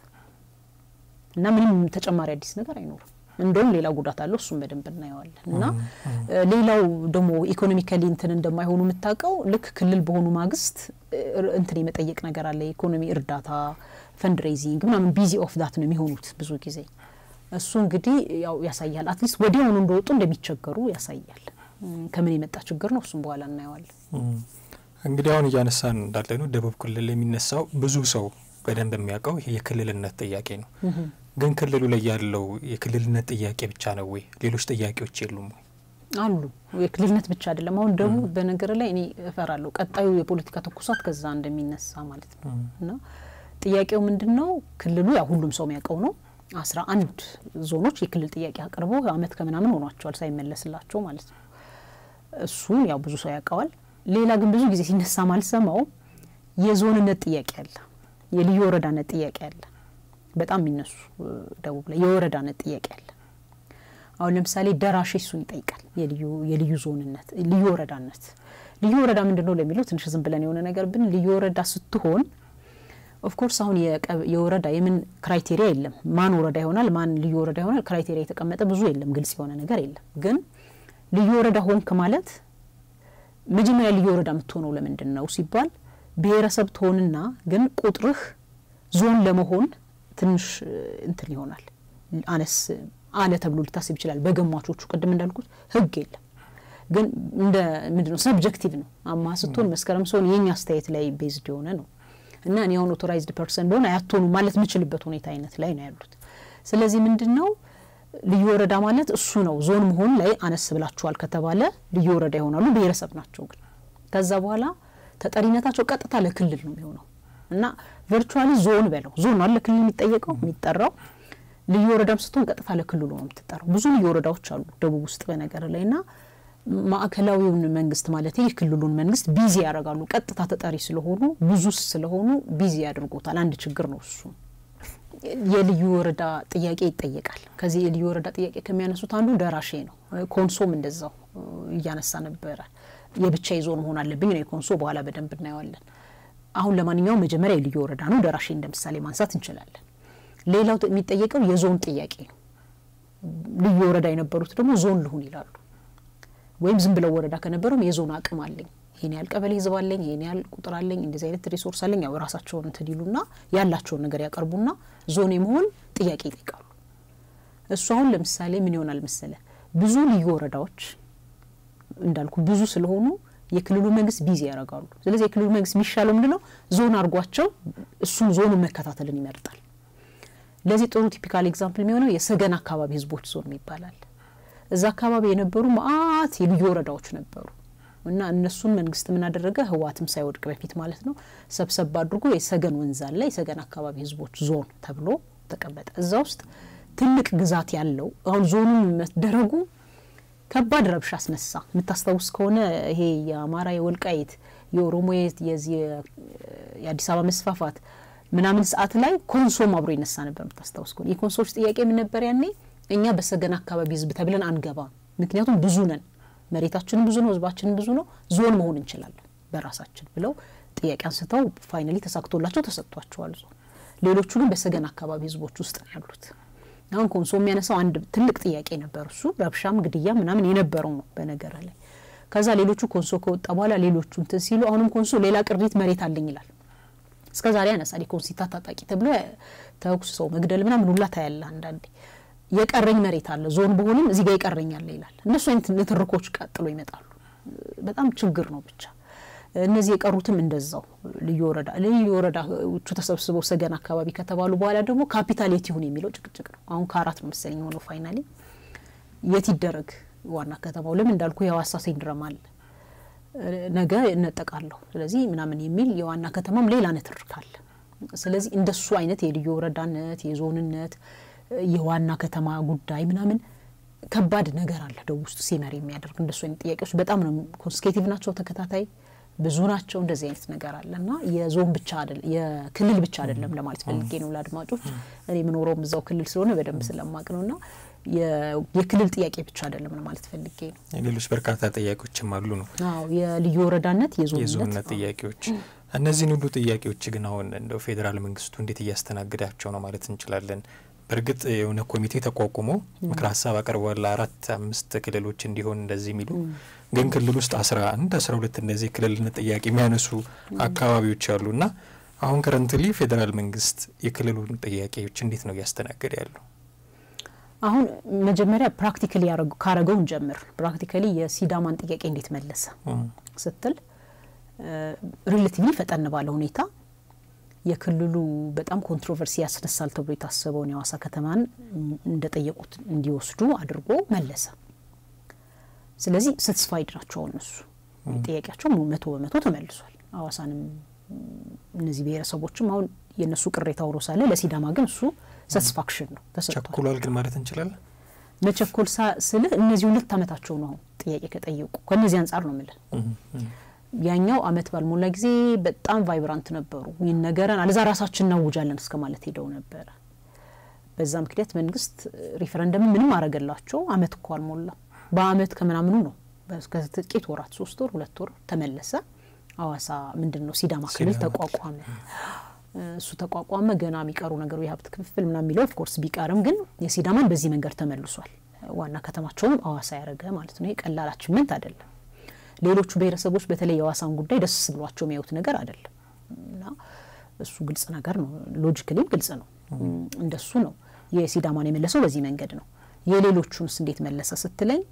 A: እና ምንም ተጨማሪ አዲስ ነገር አይኖርም። እንደውም ሌላ ጉዳት አለው። እሱም በደንብ እናየዋለን። እና ሌላው ደግሞ ኢኮኖሚካሊ እንትን እንደማይሆኑ የምታውቀው ልክ ክልል በሆኑ ማግስት እንትን የመጠየቅ ነገር አለ። የኢኮኖሚ እርዳታ ፈንድሬዚንግ ምናምን ቢዚ ኦፍ ዳት ነው የሚሆኑት ብዙ ጊዜ። እሱ እንግዲህ ያው ያሳያል። አትሊስት ወዲያውኑ እንደወጡ እንደሚቸገሩ ያሳያል። ከምን የመጣ ችግር ነው? እሱም በኋላ እናየዋለን።
B: እንግዲህ አሁን እያነሳን እንዳለ ነው ደቡብ ክልል የሚነሳው ብዙ ሰው በደንብ የሚያውቀው ይሄ የክልልነት ጥያቄ ነው። ግን ክልሉ ላይ ያለው የክልልነት ጥያቄ ብቻ ነው ወይ? ሌሎች ጥያቄዎች የሉም ወይ?
A: አሉ። የክልልነት ብቻ አይደለም። አሁን ደቡብ በነገር ላይ እኔ እፈራለሁ ቀጣዩ የፖለቲካ ትኩሳት ከዛ እንደሚነሳ ማለት ነው። እና ጥያቄው ምንድን ነው? ክልሉ ያው ሁሉም ሰው የሚያውቀው ነው። አስራ አንድ ዞኖች የክልል ጥያቄ አቅርበው አመት ከምናምን ሆኗቸዋል ሳይመለስላቸው ማለት ነው። እሱን ያው ብዙ ሰው ያውቀዋል። ሌላ ግን ብዙ ጊዜ ሲነሳ ማልሰማው የዞንነት ጥያቄ አለ፣ የልዩ ወረዳነት ጥያቄ አለ። በጣም የሚነሱ ደቡብ ላይ የወረዳነት ጥያቄ አለ። አሁን ለምሳሌ ደራሼ እሱን ይጠይቃል። የልዩ ዞንነት፣ ልዩ ወረዳነት። ልዩ ወረዳ ምንድን ነው ለሚለው ትንሽ ዝም ብለን የሆነ ነገር ብን ልዩ ወረዳ ስትሆን ኦፍኮርስ አሁን የወረዳ የምን ክራይቴሪያ የለም። ማን ወረዳ ይሆናል፣ ማን ልዩ ወረዳ ይሆናል፣ ክራይቴሪያ የተቀመጠ ብዙ የለም፣ ግልጽ የሆነ ነገር የለም። ግን ልዩ ወረዳ ሆንክ ማለት መጀመሪያ ልዩ ወረዳ የምትሆነው ለምንድን ነው ሲባል ብሔረሰብ ትሆንና ግን ቁጥርህ ዞን ለመሆን ትንሽ እንትን ይሆናል አነስ አለ ተብሎ ሊታስብ ይችላል። በገማቾቹ ቅድም እንዳልኩት ህግ የለም ግን እንደ ምንድነው ሰብጀክቲቭ ነው። አማ ስትሆን መስከረም ሲሆን የኛ አስተያየት ላይ ቤዝድ የሆነ ነው እና እኔ አሁን ኦቶራይዝድ ፐርሰን በሆን አያትሆኑ ማለት የምችልበት ሁኔታ አይነት ላይ ነው ያሉት። ስለዚህ ምንድን ነው ልዩ ወረዳ ማለት እሱ ነው። ዞን መሆን ላይ አነስ ብላችኋል ከተባለ ልዩ ወረዳ ይሆናሉ። ብሔረሰብ ናቸው ግን ከዛ በኋላ ተጠሪነታቸው ቀጥታ ለክልል ነው የሚሆነው እና ቨርቹዋሊ ዞን በለው ዞን ነው ለክልል የሚጠየቀው የሚጠራው ልዩ ወረዳም ስትሆን ቀጥታ ለክልሉ ነው የምትጠራው። ብዙ ልዩ ወረዳዎች አሉ ደቡብ ውስጥ በነገር ላይ ና ማዕከላዊውን መንግስት ማለት የክልሉን መንግስት ቢዚ ያደርጋሉ። ቀጥታ ተጠሪ ስለሆኑ ብዙ ስለሆኑ ቢዚ ያደርጎታል። አንድ ችግር ነው እሱ። የልዩ ወረዳ ጥያቄ ይጠየቃል። ከዚህ የልዩ ወረዳ ጥያቄ ከሚያነሱት አንዱ ደራሼ ነው። ኮንሶም እንደዛው እያነሳ ነበረ። የብቻ ዞን መሆን አለብኝ ነው የኮንሶ። በኋላ በደንብ እናየዋለን። አሁን ለማንኛውም መጀመሪያ የልዩ ወረዳ ነው። ደራሼ እንደ ምሳሌ ማንሳት እንችላለን። ሌላው የሚጠየቀው የዞን ጥያቄ ነው። ልዩ ወረዳ የነበሩት ደግሞ ዞን ልሁን ይላሉ። ወይም ዝም ብለው ወረዳ ከነበረም የዞን አቅም አለኝ፣ ይሄን ያህል ቀበሌ ህዝብ አለኝ፣ ይሄን ያህል ቁጥር አለኝ፣ እንደዚህ አይነት ሪሶርስ አለኝ። ያው ራሳቸውን እንትን ይሉና ያላቸውን ነገር ያቀርቡና ዞን የመሆን ጥያቄ ይጠይቃሉ። እሱ አሁን ለምሳሌ ምን ይሆናል መሰለ ብዙ ልዩ ወረዳዎች እንዳልኩ ብዙ ስለሆኑ የክልሉ መንግስት ቢዚ ያደርጋሉ። ስለዚህ የክልሉ መንግስት የሚሻለው ምንድነው ዞን አድርጓቸው እሱን ዞኑን መከታተልን ይመርጣል። ለዚህ ጥሩ ቲፒካል ኤግዛምፕል የሚሆነው የሰገን አካባቢ ህዝቦች ዞን ይባላል። እዛ አካባቢ የነበሩ መአት የልዩ ወረዳዎች ነበሩ እና እነሱን መንግስት ምን አደረገ? ህወሓትም ሳይወድቅ በፊት ማለት ነው ሰብሰብ አድርጎ የሰገን ወንዝ አለ የሰገን አካባቢ ህዝቦች ዞን ተብሎ ተቀመጠ። እዛ ውስጥ ትልቅ ግዛት ያለው አሁን ዞኑን መደረጉ ከባድ ረብሻ አስነሳ። የምታስታውስ ከሆነ ይሄ የአማራ የወልቃይት የኦሮሞ የዚህ የአዲስ አበባ መስፋፋት ምናምን ሰዓት ላይ ኮንሶም አብሮ ይነሳ ነበር። የምታስታውስ ከሆነ የኮንሶዎች ጥያቄ ምን ነበር ያኔ? እኛ በሰገን አካባቢ ህዝብ ተብለን አንገባም፣ ምክንያቱም ብዙ ነን፣ መሬታችንም ብዙ ነው፣ ህዝባችንም ብዙ ነው፣ ዞን መሆን እንችላለን በራሳችን ብለው ጥያቄ አንስተው ፋይናሊ ተሳክቶላቸው ተሰጥቷቸዋል ዞን። ሌሎቹ ግን በሰገን አካባቢ ህዝቦች ውስጥ ነው ያሉት። አሁን ኮንሶ የሚያነሳው አንድ ትልቅ ጥያቄ ነበር። እሱ ረብሻም ግድያ ምናምን የነበረው ነው በነገር ላይ። ከዛ ሌሎቹ ኮንሶ ከወጣ በኋላ ሌሎቹ እንትን ሲሉ አሁንም ኮንሶ ሌላ ቅሪት መሬት አለኝ ይላል። እስከ ዛሬ ያነሳል። የኮንሲታ ታጣቂ ተብሎ ተኩስ ሰው መግደል ምናምን ሁላ ታያለ። አንዳንዴ የቀረኝ መሬት አለ ዞን በሆንም እዚህ ጋር ይቀረኛል ይላል። እነሱ አይነት ንትርኮች ቀጥሎ ይመጣሉ። በጣም ችግር ነው ብቻ እነዚህ የቀሩትም እንደዛው ልዩ ወረዳ ልዩ ወረዳዎቹ ተሰብስበው ሰገን አካባቢ ከተባሉ በኋላ ደግሞ ካፒታል የት ይሁን የሚለው ጭቅጭቅ ነው። አሁን ከአራት ነው መሰለኝ የሆነው ፋይናሊ የት ይደረግ ዋና ከተማው ለምን እንዳልኩ የሀዋሳ ሲንድረም አለ ነገ እነጠቃለሁ ስለዚህ ምናምን የሚል የዋና ከተማም ሌላ ንትርክ አለ። ስለዚህ እንደሱ አይነት የልዩ ወረዳነት የዞንነት የዋና ከተማ ጉዳይ ምናምን ከባድ ነገር አለ ደቡብ ውስጥ ሲመር የሚያደርግ እንደሱ አይነት ጥያቄዎች በጣም ነው ኮንስኬቲቭ ናቸው፣ ተከታታይ ብዙ ናቸው። እንደዚህ አይነት ነገር አለ እና የዞን ብቻ አይደለም የክልል ብቻ አይደለም ለማለት ፈልጌ ነው ለአድማጮች። እኔ የምኖረውም እዛው ክልል ስለሆነ በደንብ ስለማቅ ነው እና የክልል ጥያቄ ብቻ አይደለም ለማለት ፈልጌ ነው።
B: ሌሎች በርካታ ጥያቄዎችም አሉ ነው።
A: አዎ የልዩ ወረዳነት
B: የዞንነት ጥያቄዎች እነዚህን ሁሉ ጥያቄዎች ግን አሁን እንደው ፌዴራል መንግስቱ እንዴት እያስተናግዳቸው ነው ማለት እንችላለን? በእርግጥ የሆነ ኮሚቴ ተቋቁሞ ምክር ሀሳብ አቅርበዋል ለአራት አምስት ክልሎች እንዲሆን እንደዚህ የሚሉ ግን ክልል ውስጥ አስራ አንድ አስራ ሁለት እንደዚህ የክልልነት ጥያቄ የሚያነሱ አካባቢዎች አሉ እና አሁን ከረንትሊ ፌዴራል መንግስት የክልሉን ጥያቄዎች እንዴት ነው እያስተናገደ ያለው?
A: አሁን መጀመሪያ ፕራክቲካሊ ካረገውን ጀምር። ፕራክቲካሊ የሲዳማን ጥያቄ እንዴት መለሰ ስትል ሪሌቲቭሊ ፈጠን ባለ ሁኔታ የክልሉ በጣም ኮንትሮቨርሲ ያስነሳል ተብሎ የታሰበውን የሀዋሳ ከተማን እንደጠየቁት እንዲወስዱ አድርጎ መለሰ። ስለዚህ ሳትስፋይድ ናቸው እነሱ ጥያቄያቸው መቶ በመቶ ተመልሷል። ሀዋሳንም እነዚህ ብሔረሰቦችም አሁን የእነሱ ቅሬታ ውሮ ሳለ ለሲዳማ ግን እሱ ሳቲስፋክሽን ነው ተሰጥቷል።
B: ቸኩሏል ግን ማለት እንችላለን።
A: መቸኮል ስልህ እነዚህ ሁለት አመታቸው ነው አሁን ጥያቄ ከጠየቁ ከእነዚህ አንጻር ነው ምልህ ያኛው አመት ባልሞላ ጊዜ በጣም ቫይብራንት ነበሩ። ይነገረን አለዛ ራሳችን እናውጃለን እስከ ማለት ሄደው ነበረ። በዛ ምክንያት መንግስት ሪፈረንደም ምንም አረገላቸው። አመት እኮ አልሞላ በአመት ከምናምኑ ነው ከጥቂት ወራት ሶስት ወር ሁለት ወር ተመለሰ። ሀዋሳ ምንድን ነው ሲዳማ ክልል ተቋቋመ። እሱ ተቋቋመ። ገና የሚቀሩ ነገሩ የሀብት ክፍፍል ምናምን የሚለው ኦፍኮርስ ቢቀርም ግን የሲዳማን በዚህ መንገድ ተመልሷል። ዋና ከተማቸውንም ሀዋሳ ያደረገ ማለት ነው። ይሄ ቀላል አቺቭመንት አይደለም። ሌሎቹ ብሔረሰቦች በተለይ የሀዋሳን ጉዳይ ደስ ብሏቸው የሚያዩት ነገር አይደለም እና እሱ ግልጽ ነገር ነው። ሎጂክሊም ግልጽ ነው። እንደሱ ነው የሲዳማን የመለሰው በዚህ መንገድ ነው። የሌሎቹንስ እንዴት መለሰ ስትለኝ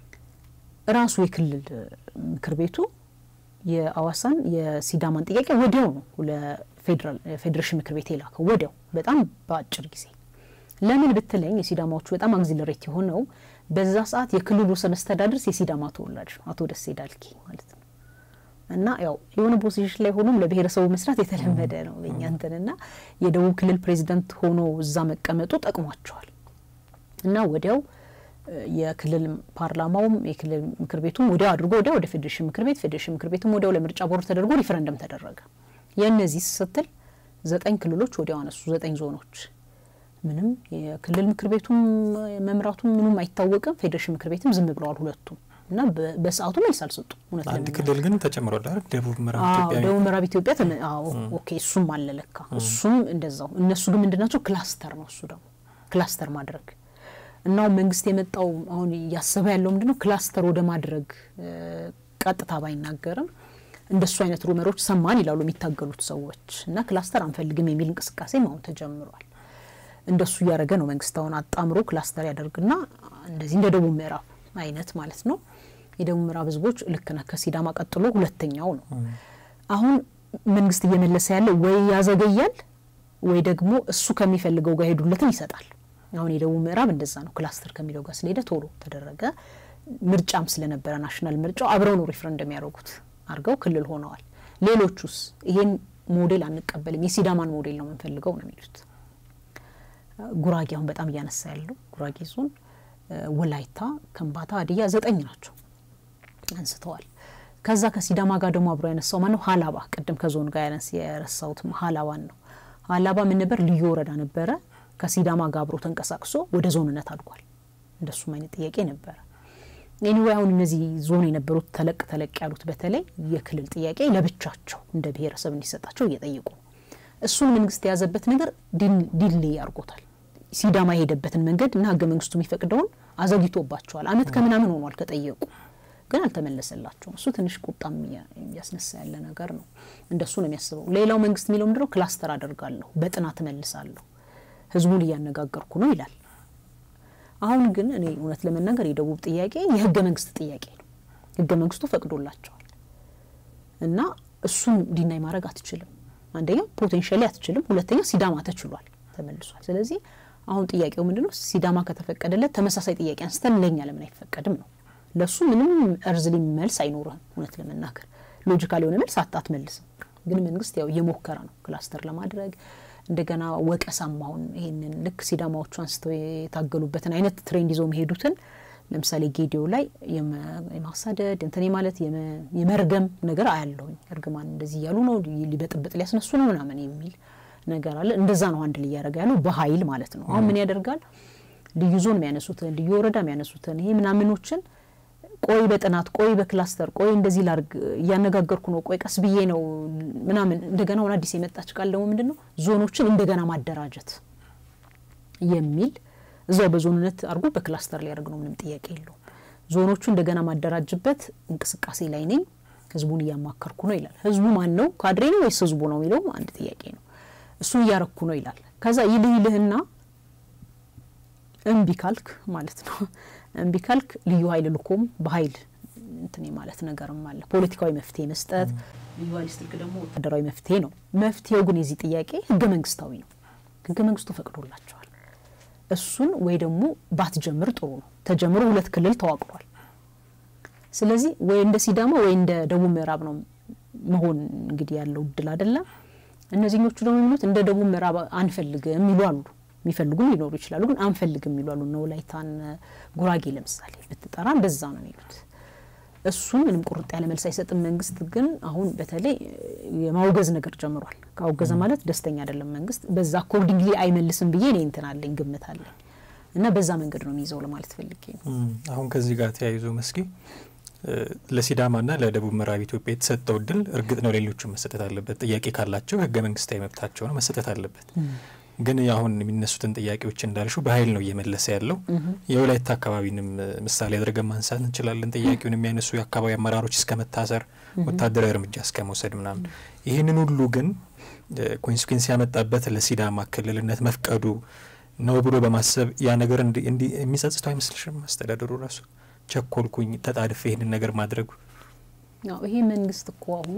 A: ራሱ የክልል ምክር ቤቱ የሀዋሳን የሲዳማን ጥያቄ ወዲያው ነው ለፌዴራል ፌዴሬሽን ምክር ቤት የላከው ወዲያው፣ በጣም በአጭር ጊዜ። ለምን ብትለኝ የሲዳማዎቹ በጣም አግዚለሬት የሆነው በዛ ሰዓት የክልሉ ርዕሰ መስተዳድር የሲዳማ ተወላጅ ነው፣ አቶ ደሴ ዳልኬ ማለት ነው። እና ያው የሆነ ፖዚሽን ላይ ሆኖም ለብሔረሰቡ መስራት የተለመደ ነው በእኛ እንትንና የደቡብ ክልል ፕሬዚደንት ሆኖ እዛ መቀመጡ ጠቅሟቸዋል። እና ወዲያው የክልል ፓርላማውም የክልል ምክር ቤቱም ወዲያው አድርጎ ወዲያው ወደ ፌዴሬሽን ምክር ቤት ፌዴሬሽን ምክር ቤቱም ወዲያው ለምርጫ ቦርድ ተደርጎ ሪፈረንደም ተደረገ። የእነዚህ ስትል ዘጠኝ ክልሎች ወዲያው አነሱ፣ ዘጠኝ ዞኖች ምንም የክልል ምክር ቤቱም መምራቱም ምኑም አይታወቅም። ፌዴሬሽን ምክር ቤትም ዝም ብለዋል ሁለቱም እና በሰዓቱ መልስ አልሰጡም። እውነት
B: አንድ ክልል ግን ተጨምሯል አይደል? ደቡብ ምዕራብ ኢትዮጵያ
A: ደቡብ ምዕራብ ኢትዮጵያ ኦኬ፣ እሱም አለ ለካ እሱም እንደዛው። እነሱ ግን ምንድናቸው ክላስተር ነው እሱ ደግሞ ክላስተር ማድረግ እና መንግስት የመጣው አሁን እያሰበ ያለው ምንድነው ክላስተር ወደ ማድረግ ቀጥታ ባይናገርም እንደሱ አይነት ሩመሮች ሰማን ይላሉ የሚታገሉት ሰዎች እና ክላስተር አንፈልግም የሚል እንቅስቃሴም አሁን ተጀምሯል። እንደሱ እያደረገ ነው መንግስት አሁን አጣምሮ ክላስተር ያደርግና እንደዚህ እንደ ደቡብ ምዕራብ አይነት ማለት ነው። የደቡብ ምዕራብ ህዝቦች ልክ ነህ ከሲዳማ ቀጥሎ ሁለተኛው ነው። አሁን መንግስት እየመለሰ ያለው ወይ ያዘገያል ወይ ደግሞ እሱ ከሚፈልገው ጋር ሄዱለትን ይሰጣል። አሁን የደቡብ ምዕራብ እንደዛ ነው። ክላስተር ከሚለው ጋር ስለሄደ ቶሎ ተደረገ። ምርጫም ስለነበረ ናሽናል ምርጫው አብረው ነው ሪፍረንደም የሚያደርጉት አድርገው ክልል ሆነዋል። ሌሎቹስ ይሄን ሞዴል አንቀበልም፣ የሲዳማን ሞዴል ነው የምንፈልገው ነው የሚሉት። ጉራጌ አሁን በጣም እያነሳ ያለው ጉራጌ ዞን፣ ወላይታ፣ ከምባታ፣ ሀዲያ ዘጠኝ ናቸው አንስተዋል። ከዛ ከሲዳማ ጋር ደግሞ አብሮ ያነሳው ማነው? ሀላባ ቅድም ከዞን ጋር ያነስ የረሳሁት ሀላባን ነው። ሀላባ ምን ነበር? ልዩ ወረዳ ነበረ። ከሲዳማ ጋር አብሮ ተንቀሳቅሶ ወደ ዞንነት አድጓል። እንደሱም አይነት ጥያቄ ነበረ። ኤኒዌይ አሁን እነዚህ ዞን የነበሩት ተለቅ ተለቅ ያሉት በተለይ የክልል ጥያቄ ለብቻቸው እንደ ብሔረሰብ እንዲሰጣቸው እየጠየቁ ነው። እሱን መንግስት የያዘበት ነገር ዲሌ ያርጎታል። ሲዳማ የሄደበትን መንገድ እና ህገ መንግስቱ የሚፈቅደውን አዘግይቶባቸዋል። አመት ከምናምን ሆኗል ከጠየቁ ግን አልተመለሰላቸውም። እሱ ትንሽ ቁጣም እያስነሳ ያለ ነገር ነው። እንደሱ ነው የሚያስበው። ሌላው መንግስት የሚለው ምንድነው? ክላስተር አደርጋለሁ፣ በጥናት እመልሳለሁ፣ ህዝቡን እያነጋገርኩ ነው ይላል። አሁን ግን እኔ እውነት ለመናገር የደቡብ ጥያቄ የህገ መንግስት ጥያቄ ነው። ህገ መንግስቱ ፈቅዶላቸዋል እና እሱን ዲናይ ማድረግ አትችልም። አንደኛ ፖቴንሻሊ አትችልም፣ ሁለተኛ ሲዳማ ተችሏል፣ ተመልሷል። ስለዚህ አሁን ጥያቄው ምንድን ነው? ሲዳማ ከተፈቀደለት ተመሳሳይ ጥያቄ አንስተን ለእኛ ለምን አይፈቀድም ነው። ለእሱ ምንም እርዝሊ መልስ አይኖርህም። እውነት ለመናገር ሎጂካል የሆነ መልስ አትመልስም። ግን መንግስት ያው እየሞከረ ነው ክላስተር ለማድረግ እንደገና ወቀሳም አሁን ይሄንን ልክ ሲዳማዎቹ አንስተው የታገሉበትን አይነት ትሬንድ ይዘው የሚሄዱትን ለምሳሌ ጌዲዮ ላይ የማሳደድ እንትን ማለት የመርገም ነገር አያለሁኝ። እርግማን እንደዚህ እያሉ ነው ሊበጥብጥ ሊያስነሱ ነው ምናምን የሚል ነገር አለ። እንደዛ ነው አንድ እያደረገ ያለው በኃይል ማለት ነው። አሁን ምን ያደርጋል? ልዩ ዞን የሚያነሱትን ልዩ ወረዳ የሚያነሱትን ይሄ ምናምኖችን ቆይ በጥናት ቆይ በክላስተር ቆይ እንደዚህ ላርግ እያነጋገርኩ ነው ቆይ ቀስ ብዬ ነው ምናምን እንደገና አሁን አዲስ የመጣች ቃል ደግሞ ምንድን ነው ዞኖችን እንደገና ማደራጀት የሚል እዛው በዞንነት አድርጎ በክላስተር ሊያደርግ ነው። ምንም ጥያቄ የለውም። ዞኖቹ እንደገና ማደራጅበት እንቅስቃሴ ላይ ነኝ፣ ህዝቡን እያማከርኩ ነው ይላል። ህዝቡ ማን ነው? ካድሬ ነው ወይስ ህዝቡ ነው የሚለውም አንድ ጥያቄ ነው። እሱን እያረኩ ነው ይላል። ከዛ ይልህ ይልህና እምቢ ካልክ ማለት ነው እምቢ ካልክ ልዩ ኃይል ልኮም በኃይል እንትን ማለት ነገርም አለ። ፖለቲካዊ መፍትሄ መስጠት ልዩ ኃይል ስትልክ ደግሞ ወታደራዊ መፍትሄ ነው። መፍትሄው ግን የዚህ ጥያቄ ህገ መንግስታዊ ነው። ህገ መንግስቱ ፈቅዶላቸዋል። እሱን ወይ ደግሞ ባትጀምር ጥሩ ነው። ተጀምሮ ሁለት ክልል ተዋቅሯል። ስለዚህ ወይ እንደ ሲዳማ ወይ እንደ ደቡብ ምዕራብ ነው መሆን እንግዲህ ያለው እድል አይደለም። እነዚህኞቹ ደግሞ የሚሉት እንደ ደቡብ ምዕራብ አንፈልግም የሚሉ አሉ። የሚፈልጉም ሊኖሩ ይችላሉ፣ ግን አንፈልግም የሚሉ አሉ። እነ ወላይታን ጉራጌ ለምሳሌ ብትጠራ እንደዛ ነው የሚሉት። እሱን ምንም ቁርጥ ያለ መልስ አይሰጥም። መንግስት ግን አሁን በተለይ የማውገዝ ነገር ጀምሯል። ካወገዘ ማለት ደስተኛ አይደለም መንግስት። በዛ አኮርዲንግሊ አይመልስም ብዬ እኔ እንትን አለኝ ግምት አለኝ እና በዛ መንገድ ነው የሚይዘው ለማለት ፈልጌ ነው።
B: አሁን ከዚህ ጋር ተያይዞ መስኪ ለሲዳማና ለደቡብ ምዕራብ ኢትዮጵያ የተሰጠው እድል እርግጥ ነው ሌሎቹ መሰጠት አለበት። ጥያቄ ካላቸው ህገ መንግስታዊ መብታቸው ነው መሰጠት አለበት። ግን አሁን የሚነሱትን ጥያቄዎች እንዳልሽው በኃይል ነው እየመለሰ ያለው። የወላይታ አካባቢንም ምሳሌ አድርገን ማንሳት እንችላለን። ጥያቄውን የሚያነሱ የአካባቢ አመራሮች እስከ መታሰር፣ ወታደራዊ እርምጃ እስከ መውሰድ ምናምን። ይህንን ሁሉ ግን ኮንሲኩዌንስ ያመጣበት ለሲዳማ ክልልነት መፍቀዱ ነው ብሎ በማሰብ ያ ነገር የሚጸጽተው አይመስልሽም? አስተዳደሩ ራሱ ቸኮልኩኝ፣ ተጣድፌ ይህንን ነገር ማድረጉ
A: ይሄ መንግስት እኮ አሁን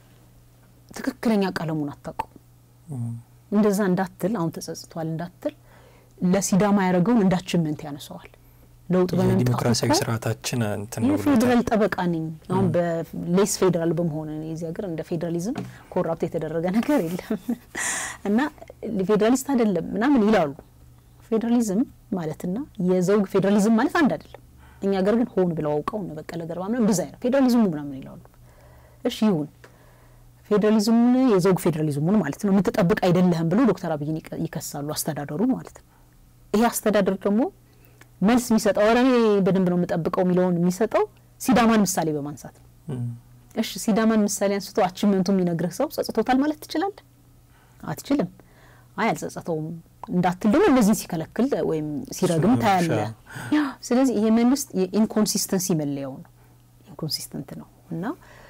A: ትክክለኛ ቀለሙን አታውቀው እንደዛ እንዳትል አሁን ተጸጽቷል እንዳትል ለሲዳማ ያደረገውን እንዳችመንት ያነሰዋል። ለውጥ በመምጣቱ
B: ዲሞክራሲያዊ ስርዓታችን እንትን ነው
A: የፌዴራል ጠበቃ ነኝ አሁን በሌስ ፌዴራል በመሆን የዚህ ሀገር እንደ ፌዴራሊዝም ኮራፕት የተደረገ ነገር የለም እና ፌዴራሊስት አይደለም ምናምን ይላሉ። ፌዴራሊዝም ማለትና የዘውግ ፌዴራሊዝም ማለት አንድ አይደለም። እኛ ሀገር ግን ሆን ብለው አውቀው እነ በቀለ ገርባ ምናምን እንደዛ ነው ፌዴራሊዝሙ ምናምን ይላሉ። እሺ ይሁን ፌዴራሊዝሙን የዘውግ ፌዴራሊዝሙን ማለት ነው የምትጠብቅ አይደለህም ብሎ ዶክተር አብይን ይከሳሉ አስተዳደሩ ማለት ነው። ይሄ አስተዳደር ደግሞ መልስ የሚሰጠው ኧረ እኔ በደንብ ነው የምጠብቀው የሚለውን የሚሰጠው ሲዳማን ምሳሌ በማንሳት ነው። እሺ ሲዳማን ምሳሌ አንስቶ አችመንቱ የሚነግርህ ሰው ጸጽቶታል ማለት ትችላለህ? አትችልም። አይ አልጸጸተውም እንዳትል ደግሞ እነዚህን ሲከለክል ወይም ሲረግም ታያለ። ስለዚህ ይሄ መንግስት የኢንኮንሲስተንሲ መለያው ነው። ኢንኮንሲስተንት ነው እና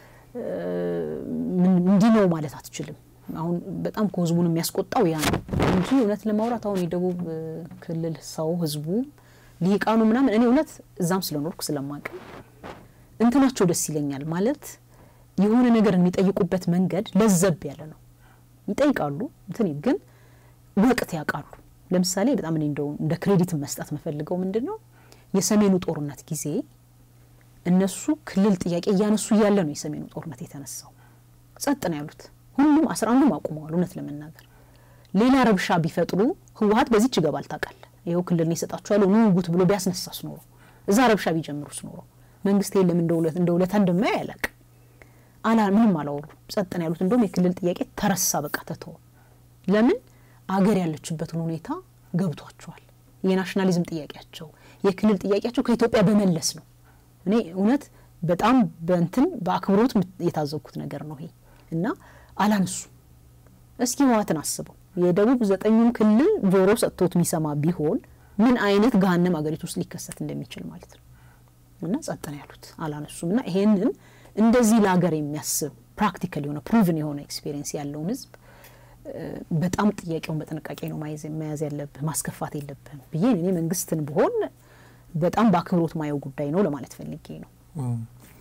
A: እንዲህ ነው ማለት አትችልም። አሁን በጣም ከህዝቡን የሚያስቆጣው ያ ነው እንጂ እውነት ለማውራት አሁን የደቡብ ክልል ሰው ህዝቡ ሊቃኑ ምናምን እኔ እውነት እዛም ስለኖርኩ ስለማቅ እንትናቸው ደስ ይለኛል። ማለት የሆነ ነገር የሚጠይቁበት መንገድ ለዘብ ያለ ነው። ይጠይቃሉ እንትን ግን ወቅት ያውቃሉ። ለምሳሌ በጣም እኔ እንደው እንደ ክሬዲት መስጠት የምፈልገው ምንድን ነው የሰሜኑ ጦርነት ጊዜ እነሱ ክልል ጥያቄ እያነሱ እያለ ነው የሰሜኑ ጦርነት የተነሳው። ጸጥ ነው ያሉት። ሁሉም አስራ አንዱም አቁመዋል። እውነት ለመናገር ሌላ ረብሻ ቢፈጥሩ ህወሀት በዚች ይገባል ታውቃለህ። ይኸው ክልል ይሰጣችኋለሁ ኑ ውጉት ብሎ ቢያስነሳስ ኖሮ እዛ ረብሻ ቢጀምሩስ ኖሮ መንግስት የለም እንደ ውለት እንደ ውለታ እንደማያ ያላቅ አላ ምንም አላወሩ። ጸጥ ነው ያሉት። እንደውም የክልል ጥያቄ ተረሳ፣ በቃ ተተወ። ለምን አገር ያለችበትን ሁኔታ ገብቷቸዋል። የናሽናሊዝም ጥያቄያቸው የክልል ጥያቄያቸው ከኢትዮጵያ በመለስ ነው። እኔ እውነት በጣም በእንትን በአክብሮት የታዘብኩት ነገር ነው ይሄ እና አላነሱ። እስኪ ህወሓትን አስበው የደቡብ ዘጠኙን ክልል ጆሮ ሰጥቶት የሚሰማ ቢሆን ምን አይነት ገሀነም አገሪቱ ውስጥ ሊከሰት እንደሚችል ማለት ነው። እና ጸጥ ነው ያሉት አላነሱም። እና ይሄንን እንደዚህ ለሀገር የሚያስብ ፕራክቲካል የሆነ ፕሩቭን የሆነ ኤክስፔሪየንስ ያለውን ህዝብ በጣም ጥያቄውን በጥንቃቄ ነው መያዝ ያለብህ፣ ማስከፋት የለብህም ብዬ እኔ መንግስትን ብሆን በጣም በአክብሮት ማየው ጉዳይ ነው ለማለት ፈልጌ ነው።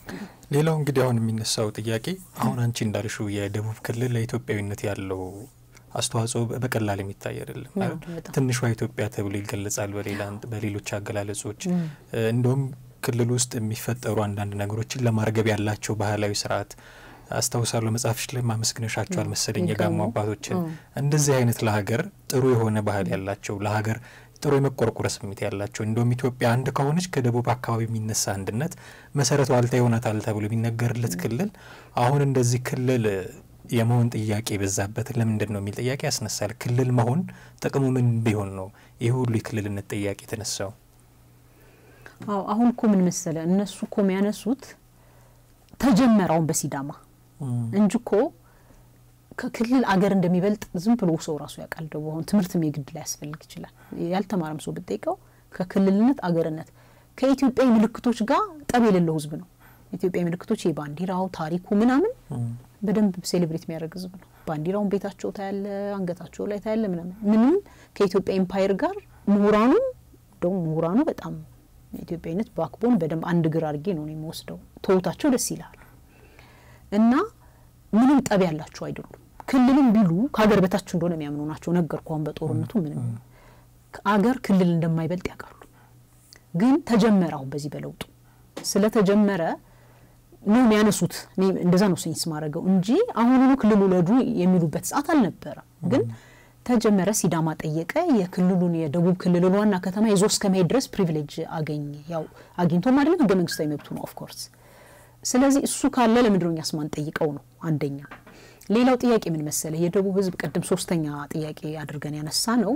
B: ሌላው እንግዲህ አሁን የሚነሳው ጥያቄ አሁን አንቺ እንዳልሽው የደቡብ ክልል ለኢትዮጵያዊነት ያለው አስተዋጽኦ በቀላል የሚታይ አይደለም። ትንሿ ኢትዮጵያ ተብሎ ይገለጻል በሌሎች አገላለጾች። እንደውም ክልል ውስጥ የሚፈጠሩ አንዳንድ ነገሮችን ለማርገብ ያላቸው ባህላዊ ስርዓት አስታውሳለሁ። መጽሐፍሽ ላይ ማመስግነሻቸዋል መሰለኝ የጋሞ አባቶችን። እንደዚህ አይነት ለሀገር ጥሩ የሆነ ባህል ያላቸው ለሀገር ጥሩ የመቆርቆር ስሜት ያላቸው እንደውም ኢትዮጵያ አንድ ከሆነች ከደቡብ አካባቢ የሚነሳ አንድነት መሰረቱ ዋልታ ይሆናታል ተብሎ የሚነገርለት ክልል አሁን እንደዚህ ክልል የመሆን ጥያቄ የበዛበት ለምንድን ነው የሚል ጥያቄ ያስነሳል። ክልል መሆን ጥቅሙ ምን ቢሆን ነው ይህ ሁሉ የክልልነት ጥያቄ የተነሳው?
A: አዎ አሁን እኮ ምን መሰለ እነሱ እኮ የሚያነሱት ተጀመረውን በሲዳማ እንጂ እኮ ከክልል አገር እንደሚበልጥ ዝም ብሎ ሰው ራሱ ያውቃል። ደግሞ አሁን ትምህርትም የግድ ላይ ያስፈልግ ይችላል። ያልተማረም ሰው ብጠይቀው ከክልልነት አገርነት ከኢትዮጵያዊ ምልክቶች ጋር ጠብ የሌለው ህዝብ ነው። ኢትዮጵያዊ ምልክቶች የባንዲራው ታሪኩ ምናምን በደንብ ሴሌብሬት የሚያደርግ ህዝብ ነው። ባንዲራውን ቤታቸው ታያለ፣ አንገታቸው ላይ ታያለ ምናምን ምንም ከኢትዮጵያ ኤምፓየር ጋር ምሁራኑ እንደውም ምሁራኑ በጣም ኢትዮጵያዊነት ባክቦን በደንብ አንድ ግር አድርጌ ነው የሚወስደው። ተውታቸው ደስ ይልሃል እና ምንም ጠብ ያላቸው አይደሉም። ክልልም ቢሉ ከሀገር በታች እንደሆነ የሚያምኑ ናቸው። ነገርኩ አሁን በጦርነቱ ምንም አገር ክልል እንደማይበልጥ ያውቃሉ። ግን ተጀመረ አሁን በዚህ በለውጡ ስለተጀመረ ነው የሚያነሱት። እንደዛ ነው ሴንስ ማድረገው እንጂ አሁኑኑ ክልል ውለዱ የሚሉበት ሰዓት አልነበረም። ግን ተጀመረ። ሲዳማ ጠየቀ። የክልሉን የደቡብ ክልልን ዋና ከተማ ይዞ እስከ መሄድ ድረስ ፕሪቪሌጅ አገኘ። ያው አግኝቶም አይደለም ህገ መንግስታዊ መብቱ ነው ኦፍኮርስ። ስለዚህ እሱ ካለ ለምንድነው እኛስ ማን ጠይቀው ነው አንደኛ። ሌላው ጥያቄ ምን መሰለ፣ የደቡብ ህዝብ ቅድም ሶስተኛ ጥያቄ አድርገን ያነሳ ነው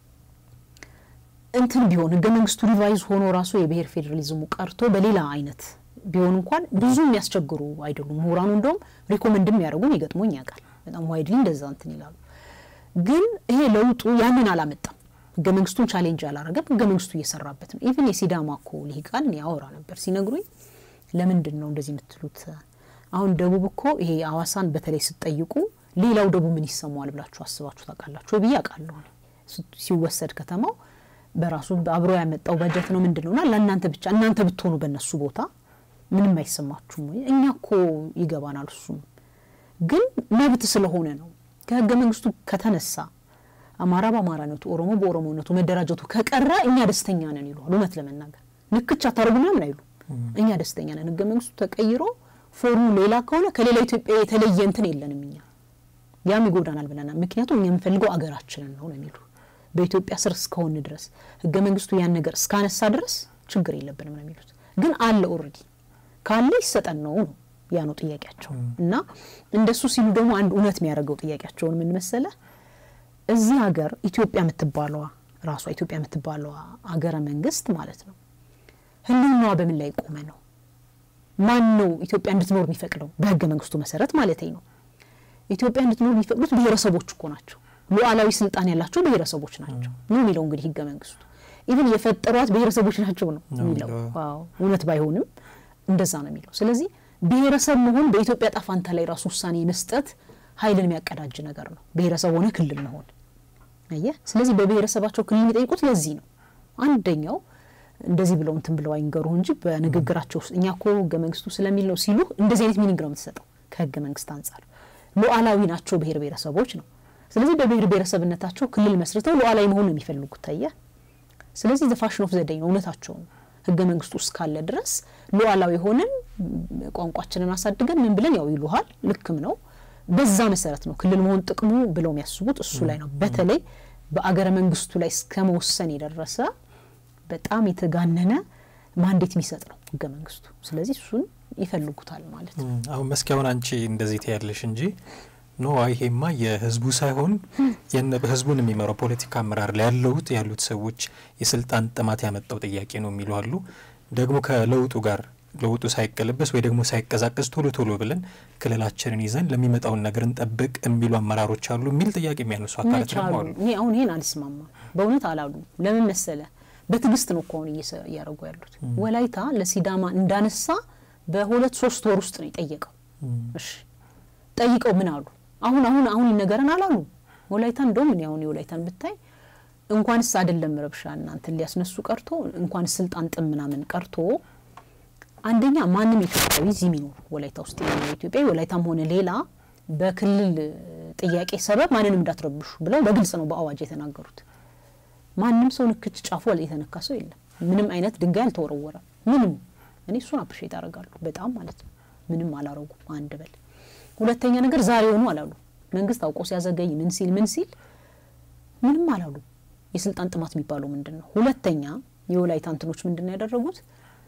A: እንትን ቢሆን ህገ መንግስቱ ሪቫይዝ ሆኖ ራሱ የብሔር ፌዴራሊዝሙ ቀርቶ በሌላ አይነት ቢሆን እንኳን ብዙ የሚያስቸግሩ አይደሉም። ምሁራኑ እንደውም ሪኮመንድ የሚያደርጉም ይገጥሞኝ ያውቃል። በጣም ዋይድሊ እንደዛ እንትን ይላሉ። ግን ይሄ ለውጡ ያንን አላመጣም። ህገ መንግስቱን ቻሌንጅ አላረገም። ህገ መንግስቱ እየሰራበት ነው። ኢቭን የሲዳማ እኮ ልሂቃን ያወራ ነበር ሲነግሩኝ፣ ለምንድን ነው እንደዚህ የምትሉት? አሁን ደቡብ እኮ ይሄ አዋሳን በተለይ ስትጠይቁ ሌላው ደቡብ ምን ይሰማዋል ብላችሁ አስባችሁ ታውቃላችሁ ብዬ አውቃለሁ። ሲወሰድ ከተማው በራሱ አብሮ ያመጣው በጀት ነው ምንድን ነውና ለእናንተ ብቻ እናንተ ብትሆኑ በእነሱ ቦታ ምንም አይሰማችሁም ወይ? እኛ እኮ ይገባናል። እሱም ግን መብት ስለሆነ ነው። ከህገ መንግስቱ ከተነሳ አማራ በአማራነቱ ኦሮሞ በኦሮሞነቱ መደራጀቱ ከቀረ እኛ ደስተኛ ነን ይለዋል። እውነት ለመናገር ንክቻ ታደርጉ ምናምን አይሉ። እኛ ደስተኛ ነን። ህገ መንግስቱ ተቀይሮ ፎርሙ ሌላ ከሆነ ከሌላ ኢትዮጵያ የተለየ እንትን የለንም እኛ ያም ይጎዳናል ብለናል። ምክንያቱም እኛ የምንፈልገው አገራችንን ነው ነው የሚሉ በኢትዮጵያ ስር እስከሆን ድረስ ህገ መንግስቱ ያን ነገር እስካነሳ ድረስ ችግር የለብንም ነው የሚሉት። ግን አለ ኦልሬዲ ካለ ይሰጠን ነው ነው ያ ነው ጥያቄያቸው። እና እንደሱ ሲሉ ደግሞ አንድ እውነት የሚያደርገው ጥያቄያቸውን ምን መሰለ፣ እዚህ ሀገር ኢትዮጵያ የምትባለዋ ራሷ ኢትዮጵያ የምትባለዋ ሀገረ መንግስት ማለት ነው ህልውናዋ በምን ላይ ቆመ ነው? ማን ነው ኢትዮጵያ እንድትኖር የሚፈቅደው? በህገ መንግስቱ መሰረት ማለት ነው። ኢትዮጵያ እንድትኖር የሚፈቅዱት ብሔረሰቦች እኮ ናቸው። ሉዓላዊ ስልጣን ያላቸው ብሔረሰቦች ናቸው ነው የሚለው እንግዲህ ህገ መንግስቱ። ኢቭን የፈጠሯት ብሔረሰቦች ናቸው ነው የሚለው። እውነት ባይሆንም እንደዛ ነው የሚለው። ስለዚህ ብሔረሰብ መሆን በኢትዮጵያ ጣፋንታ ላይ ራሱ ውሳኔ መስጠት ኃይልን የሚያቀዳጅ ነገር ነው። ብሔረሰብ ሆነ ክልል መሆን አየህ። ስለዚህ በብሔረሰባቸው ክልል የሚጠይቁት ለዚህ ነው። አንደኛው እንደዚህ ብለው እንትን ብለው አይንገሩ እንጂ በንግግራቸው ውስጥ እኛ እኮ ህገ መንግስቱ ስለሚል ነው ሲሉ እንደዚህ አይነት ሚኒንግ ነው የምትሰጠው ከህገ መንግስት አንጻር። ሉዓላዊ ናቸው ብሔር ብሔረሰቦች ነው። ስለዚህ በብሔር ብሔረሰብነታቸው ክልል መስርተው ሉዓላዊ መሆን ነው የሚፈልጉት። ታየ። ስለዚህ ዘፋሽን ኦፍ ዘደኝ ነው እውነታቸው ነው። ህገ መንግስቱ ውስጥ ካለ ድረስ ሉዓላዊ ሆነን ቋንቋችንን አሳድገን ምን ብለን ያው ይሉሃል። ልክም ነው። በዛ መሰረት ነው ክልል መሆን ጥቅሙ ብለው የሚያስቡት እሱ ላይ ነው። በተለይ በአገረ መንግስቱ ላይ እስከ መወሰን የደረሰ በጣም የተጋነነ ማንዴት የሚሰጥ ነው ህገ መንግስቱ። ስለዚህ እሱን ይፈልጉታል ማለት ነው።
B: አሁን መስኪ አሁን አንቺ እንደዚህ ትያለሽ እንጂ ኖ ይሄማ የህዝቡ ሳይሆን ህዝቡን የሚመራው ፖለቲካ አመራር ላይ ያለሁት ያሉት ሰዎች የስልጣን ጥማት ያመጣው ጥያቄ ነው የሚሉ አሉ። ደግሞ ከለውጡ ጋር ለውጡ ሳይቀለበስ ወይ ደግሞ ሳይቀዛቀዝ ቶሎ ቶሎ ብለን ክልላችንን ይዘን ለሚመጣውን ነገር እንጠብቅ የሚሉ አመራሮች አሉ የሚል ጥያቄ የሚያነሱ አካላት ደግሞ አሉ።
A: እኔ አሁን ይሄን አልስማማም። በእውነት አላሉ። ለምን መሰለ? በትዕግስት ነው እኮ አሁን እያደረጉ ያሉት። ወላይታ ለሲዳማ እንዳነሳ በሁለት ሶስት ወር ውስጥ ነው የጠየቀው። እሺ ጠይቀው ምን አሉ? አሁን አሁን አሁን ይነገረን አላሉ። ወላይታ እንደውም እኔ አሁን የወላይታን ብታይ እንኳንስ አይደለም ረብሻ እናንተን ሊያስነሱ ቀርቶ እንኳንስ ስልጣን ጥም ምናምን ቀርቶ አንደኛ ማንም ኢትዮጵያዊ እዚህ የሚኖር ወላይታ ውስጥ የሚኖር ኢትዮጵያዊ ወላይታም ሆነ ሌላ በክልል ጥያቄ ሰበብ ማንንም እንዳትረብሹ ብለው በግልጽ ነው በአዋጅ የተናገሩት። ማንም ሰው ንክች ጫፉ የተነካ ሰው የለም። ምንም አይነት ድንጋይ አልተወረወረም። ምንም እኔ እሱን አፕሪሼት አደርጋለሁ በጣም ማለት ነው። ምንም አላረጉም። አንድ በል ሁለተኛ ነገር ዛሬ ሆኑ አላሉ። መንግስት አውቆ ሲያዘገይ ምን ሲል ምን ሲል ምንም አላሉ። የስልጣን ጥማት የሚባለው ምንድን ነው? ሁለተኛ የወላይታ እንትኖች ምንድን ነው ያደረጉት?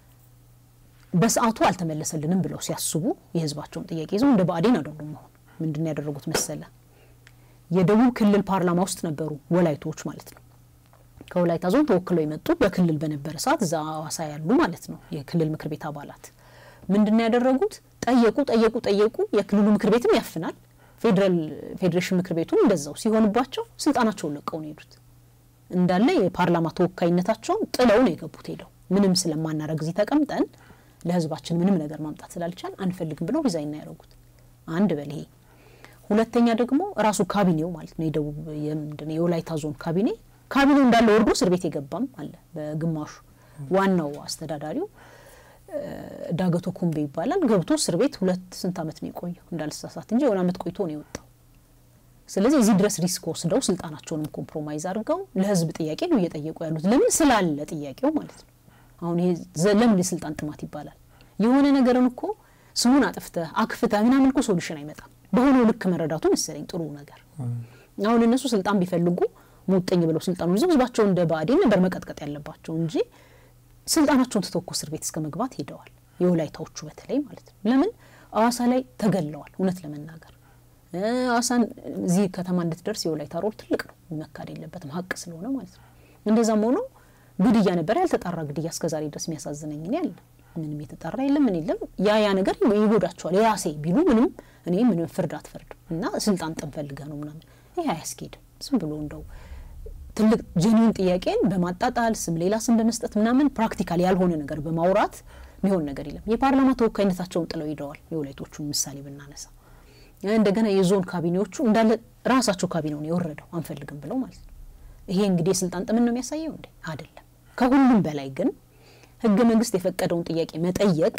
A: በሰዓቱ አልተመለሰልንም ብለው ሲያስቡ የህዝባቸውን ጥያቄ ይዘው እንደ ብአዴን አይደሉም። አሁን ምንድን ነው ያደረጉት መሰለ? የደቡብ ክልል ፓርላማ ውስጥ ነበሩ ወላይቶች ማለት ነው። ከወላይታ ዞን ተወክለው የመጡ በክልል በነበረ ሰዓት እዛ ሀዋሳ ያሉ ማለት ነው የክልል ምክር ቤት አባላት ምንድን ነው ያደረጉት? ጠየቁ ጠየቁ ጠየቁ። የክልሉ ምክር ቤትም ያፍናል፣ ፌዴራል ፌዴሬሽን ምክር ቤቱም እንደዛው ሲሆንባቸው ስልጣናቸውን ለቀው ነው የሄዱት። እንዳለ የፓርላማ ተወካይነታቸውን ጥለው ነው የገቡት። ሄደው ምንም ስለማናረግ እዚህ ተቀምጠን ለህዝባችን ምንም ነገር ማምጣት ስላልቻል አንፈልግም ብለው ሪዛይን ነው ያደረጉት። አንድ በል ይሄ። ሁለተኛ ደግሞ ራሱ ካቢኔው ማለት ነው የደቡብ የምንድን የወላይታ ዞን ካቢኔ ካቢኔው እንዳለ ወርዶ እስር ቤት የገባም አለ በግማሹ። ዋናው አስተዳዳሪው ዳገቶ ኩምቤ ይባላል። ገብቶ እስር ቤት ሁለት ስንት አመት ነው የቆየው እንዳልሳሳት እንጂ የሆነ አመት ቆይቶ ነው የወጣው። ስለዚህ እዚህ ድረስ ሪስክ ወስደው ስልጣናቸውንም ኮምፕሮማይዝ አድርገው ለህዝብ ጥያቄ ነው እየጠየቁ ያሉት። ለምን ስላለ ጥያቄው ማለት ነው። አሁን ይሄ ለምን የስልጣን ጥማት ይባላል? የሆነ ነገርን እኮ ስሙን አጥፍተህ አክፍተህ ምናምን እኮ ሶሉሽን አይመጣም። በሆነው ልክ መረዳቱ መሰለኝ ጥሩ ነገር። አሁን እነሱ ስልጣን ቢፈልጉ ሙጥኝ ብለው ስልጣኑ ይዘው ህዝባቸው እንደ ብአዴን ነበር መቀጥቀጥ ያለባቸው እንጂ ስልጣናቸውን ትተው እኮ እስር ቤት እስከ መግባት ሄደዋል። የወላይታዎቹ በተለይ ማለት ነው። ለምን አዋሳ ላይ ተገለዋል። እውነት ለመናገር አዋሳን እዚህ ከተማ እንድትደርስ የወላይታ ሮል ትልቅ ነው፣ መካድ የለበትም ሀቅ ስለሆነ ማለት ነው። እንደዛም ሆኖ ግድያ ነበር፣ ያልተጣራ ግድያ እስከዛሬ ድረስ የሚያሳዝነኝ እኔ አለ ምንም የተጣራ የለም ምን የለም። ያ ያ ነገር ይጎዳቸዋል። የራሴ ቢሉ ምንም እኔ ምንም ፍርድ አትፈርድም እና ስልጣን ጥም ፈልገህ ነው ምናምን ይህ አያስኬድም። ዝም ብሎ እንደው ትልቅ ጀኒውን ጥያቄን በማጣጣል ስም ሌላ ስም በመስጠት ምናምን ፕራክቲካል ያልሆነ ነገር በማውራት የሚሆን ነገር የለም። የፓርላማ ተወካይነታቸውን ጥለው ሂደዋል። የወላይቶቹን ምሳሌ ብናነሳ እንደገና የዞን ካቢኔዎቹ እንዳለ ራሳቸው ካቢኔውን የወረደው አንፈልግም ብለው ማለት ነው። ይሄ እንግዲህ የስልጣን ጥምን ነው የሚያሳየው እንዴ? አይደለም። ከሁሉም በላይ ግን ህገ መንግስት የፈቀደውን ጥያቄ መጠየቅ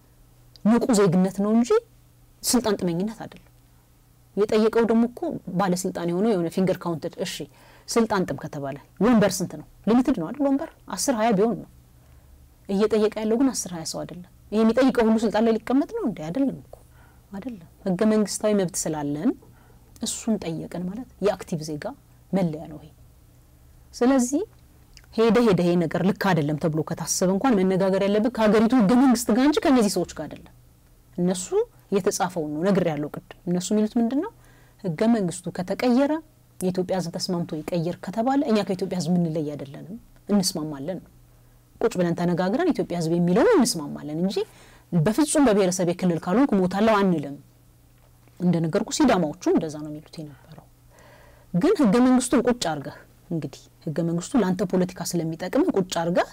A: ንቁ ዜግነት ነው እንጂ ስልጣን ጥመኝነት አይደለም። የጠየቀው ደግሞ እኮ ባለስልጣን የሆነው የሆነ ፊንገር ካውንትድ እሺ ስልጣን ጥም ከተባለ ወንበር ስንት ነው? ሊሚትድ ነው አይደል? ወንበር አስር ሀያ ቢሆን ነው እየጠየቀ ያለው ግን አስር ሀያ ሰው አይደለም። ይሄ የሚጠይቀው ሁሉ ስልጣን ላይ ሊቀመጥ ነው እንዴ? አይደለም እኮ አይደለም። ህገ መንግስታዊ መብት ስላለን እሱን ጠየቅን ማለት የአክቲቭ ዜጋ መለያ ነው ይሄ። ስለዚህ ሄደ ሄደ ይሄ ነገር ልክ አይደለም ተብሎ ከታሰበ እንኳን መነጋገር ያለብን ከሀገሪቱ ህገ መንግስት ጋር እንጂ ከእነዚህ ሰዎች ጋር አይደለም። እነሱ የተጻፈውን ነው ነግር ያለው ቅድም። እነሱ የሚሉት ምንድን ነው? ህገ መንግስቱ ከተቀየረ የኢትዮጵያ ህዝብ ተስማምቶ ይቀየር ከተባለ እኛ ከኢትዮጵያ ህዝብ ምንለይ አይደለንም፣ እንስማማለን ነው። ቁጭ ብለን ተነጋግረን ኢትዮጵያ ህዝብ የሚለውን እንስማማለን እንጂ በፍጹም በብሔረሰብ የክልል ካልሆንኩ እሞታለሁ አንልም። እንደነገርኩ ሲዳማዎቹ እንደዛ ነው የሚሉት የነበረው። ግን ህገ መንግስቱን ቁጭ አርገህ እንግዲህ ህገ መንግስቱ ለአንተ ፖለቲካ ስለሚጠቅም ቁጭ አርገህ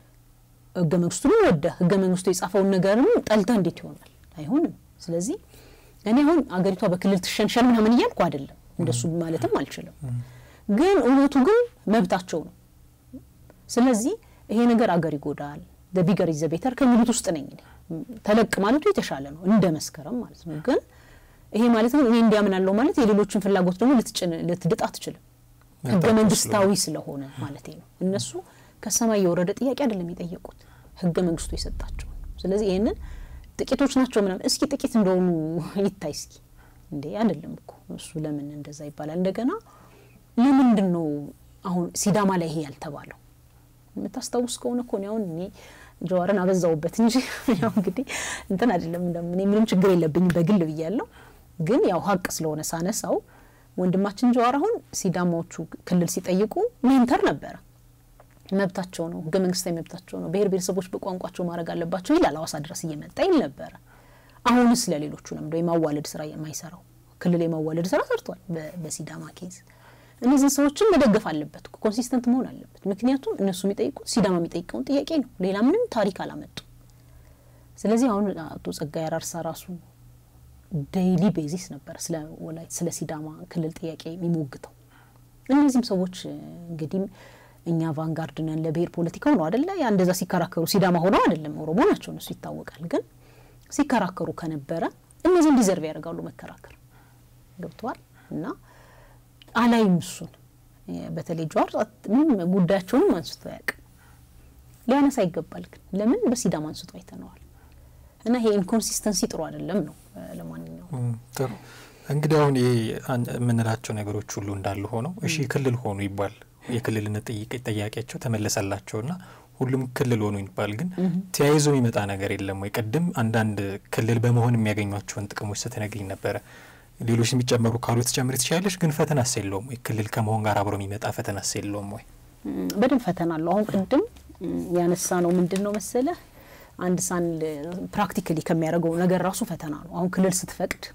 A: ህገ መንግስቱን ወደህ ህገ መንግስቱ የጻፈውን ነገርም ጠልተህ እንዴት ይሆናል? አይሆንም። ስለዚህ እኔ አሁን አገሪቷ በክልል ትሸንሸን ምናምን እያልኩ አይደለም፣ እንደሱ ማለትም አልችልም። ግን እውነቱ ግን መብታቸው ነው። ስለዚህ ይሄ ነገር አገር ይጎዳል፣ ቢገር ይዘ ቤተር ከሚሉት ውስጥ ነኝ እኔ። ተለቅ ማለቱ የተሻለ ነው እንደ መስከረም ማለት ነው። ግን ይሄ ማለት ግን እኔ እንዲያምናለሁ ማለት የሌሎችን ፍላጎት ደግሞ ልትድጥ አትችልም። ህገ መንግስታዊ ስለሆነ ማለት ነው። እነሱ ከሰማይ የወረደ ጥያቄ አይደለም የጠየቁት፣ ህገ መንግስቱ የሰጣቸው። ስለዚህ ይህንን ጥቂቶች ናቸው ምናምን እስኪ ጥቂት እንደሆኑ ይታይ እስኪ እንዴ አይደለም እኮ እሱ ለምን እንደዛ ይባላል? እንደገና ለምንድን ነው አሁን ሲዳማ ላይ ይሄ ያልተባለው? የምታስታውስ ከሆነ እኮ እኔ አሁን እኔ ጀዋርን አበዛውበት እንጂ ያው እንግዲህ እንትን አይደለም እኔ ምንም ችግር የለብኝም በግል ብያለሁ። ግን ያው ሀቅ ስለሆነ ሳነሳው ወንድማችን ጀዋር አሁን ሲዳማዎቹ ክልል ሲጠይቁ ሜንተር ነበረ። መብታቸው ነው፣ ህገ መንግስታዊ መብታቸው ነው። ብሔር ብሔረሰቦች በቋንቋቸው ማድረግ አለባቸው ይላል። ሀዋሳ ድረስ እየመጣ ይል ነበረ። አሁንስ ለሌሎቹ ለምደ የማዋለድ ስራ የማይሰራው ክልል የማዋለድ ስራ ሰርቷል በሲዳማ ኬዝ። እነዚህን ሰዎችን መደገፍ አለበት፣ ኮንሲስተንት መሆን አለበት። ምክንያቱም እነሱ የሚጠይቁት ሲዳማ የሚጠይቀውን ጥያቄ ነው። ሌላ ምንም ታሪክ አላመጡ። ስለዚህ አሁን አቶ ጸጋዬ አራርሳ ራሱ ዴይሊ ቤዚስ ነበር ስለ ወላይት ስለ ሲዳማ ክልል ጥያቄ የሚሞግተው። እነዚህም ሰዎች እንግዲህ እኛ ቫንጋርድ ነን ለብሔር ፖለቲካው ነው አደለ? ያ እንደዛ ሲከራከሩ ሲዳማ ሆነው አይደለም፣ ኦሮሞ ናቸው እነሱ ይታወቃል። ግን ሲከራከሩ ከነበረ እነዚህ እንዲዘርቭ ያደርጋሉ መከራከር ገብተዋል። እና አላይም እሱን በተለይ ጀዋር ምንም ጉዳያቸውንም አንስቶ አያውቅም። ሊያነሳ ይገባል። ግን ለምን በሲዳማ አንስቶ አይተነዋል። እና ይሄ ኢንኮንሲስተንሲ ጥሩ አይደለም ነው። ለማንኛውም
B: ጥሩ እንግዲህ አሁን ይሄ የምንላቸው ነገሮች ሁሉ እንዳሉ ሆነው እሺ ክልል ሆኑ ይባል የክልልነት ጥያቄያቸው ተመለሰላቸውና ሁሉም ክልል ሆኑ ይባል፣ ግን ተያይዞ የሚመጣ ነገር የለም ወይ? ቅድም አንዳንድ ክልል በመሆን የሚያገኟቸውን ጥቅሞች ስትነግኝ ነበረ። ሌሎች የሚጨመሩ ካሉ ትጨምሪ ትችላለች፣ ግን ፈተናስ የለውም ወይ? ክልል ከመሆን ጋር አብሮ የሚመጣ ፈተናስ የለውም ወይ?
A: በደንብ ፈተና አለው። አሁን ቅድም ያነሳ ነው ምንድን ነው መሰለህ አንድ ሳን ፕራክቲካሊ ከሚያደርገው ነገር ራሱ ፈተና ነው። አሁን ክልል ስትፈቅድ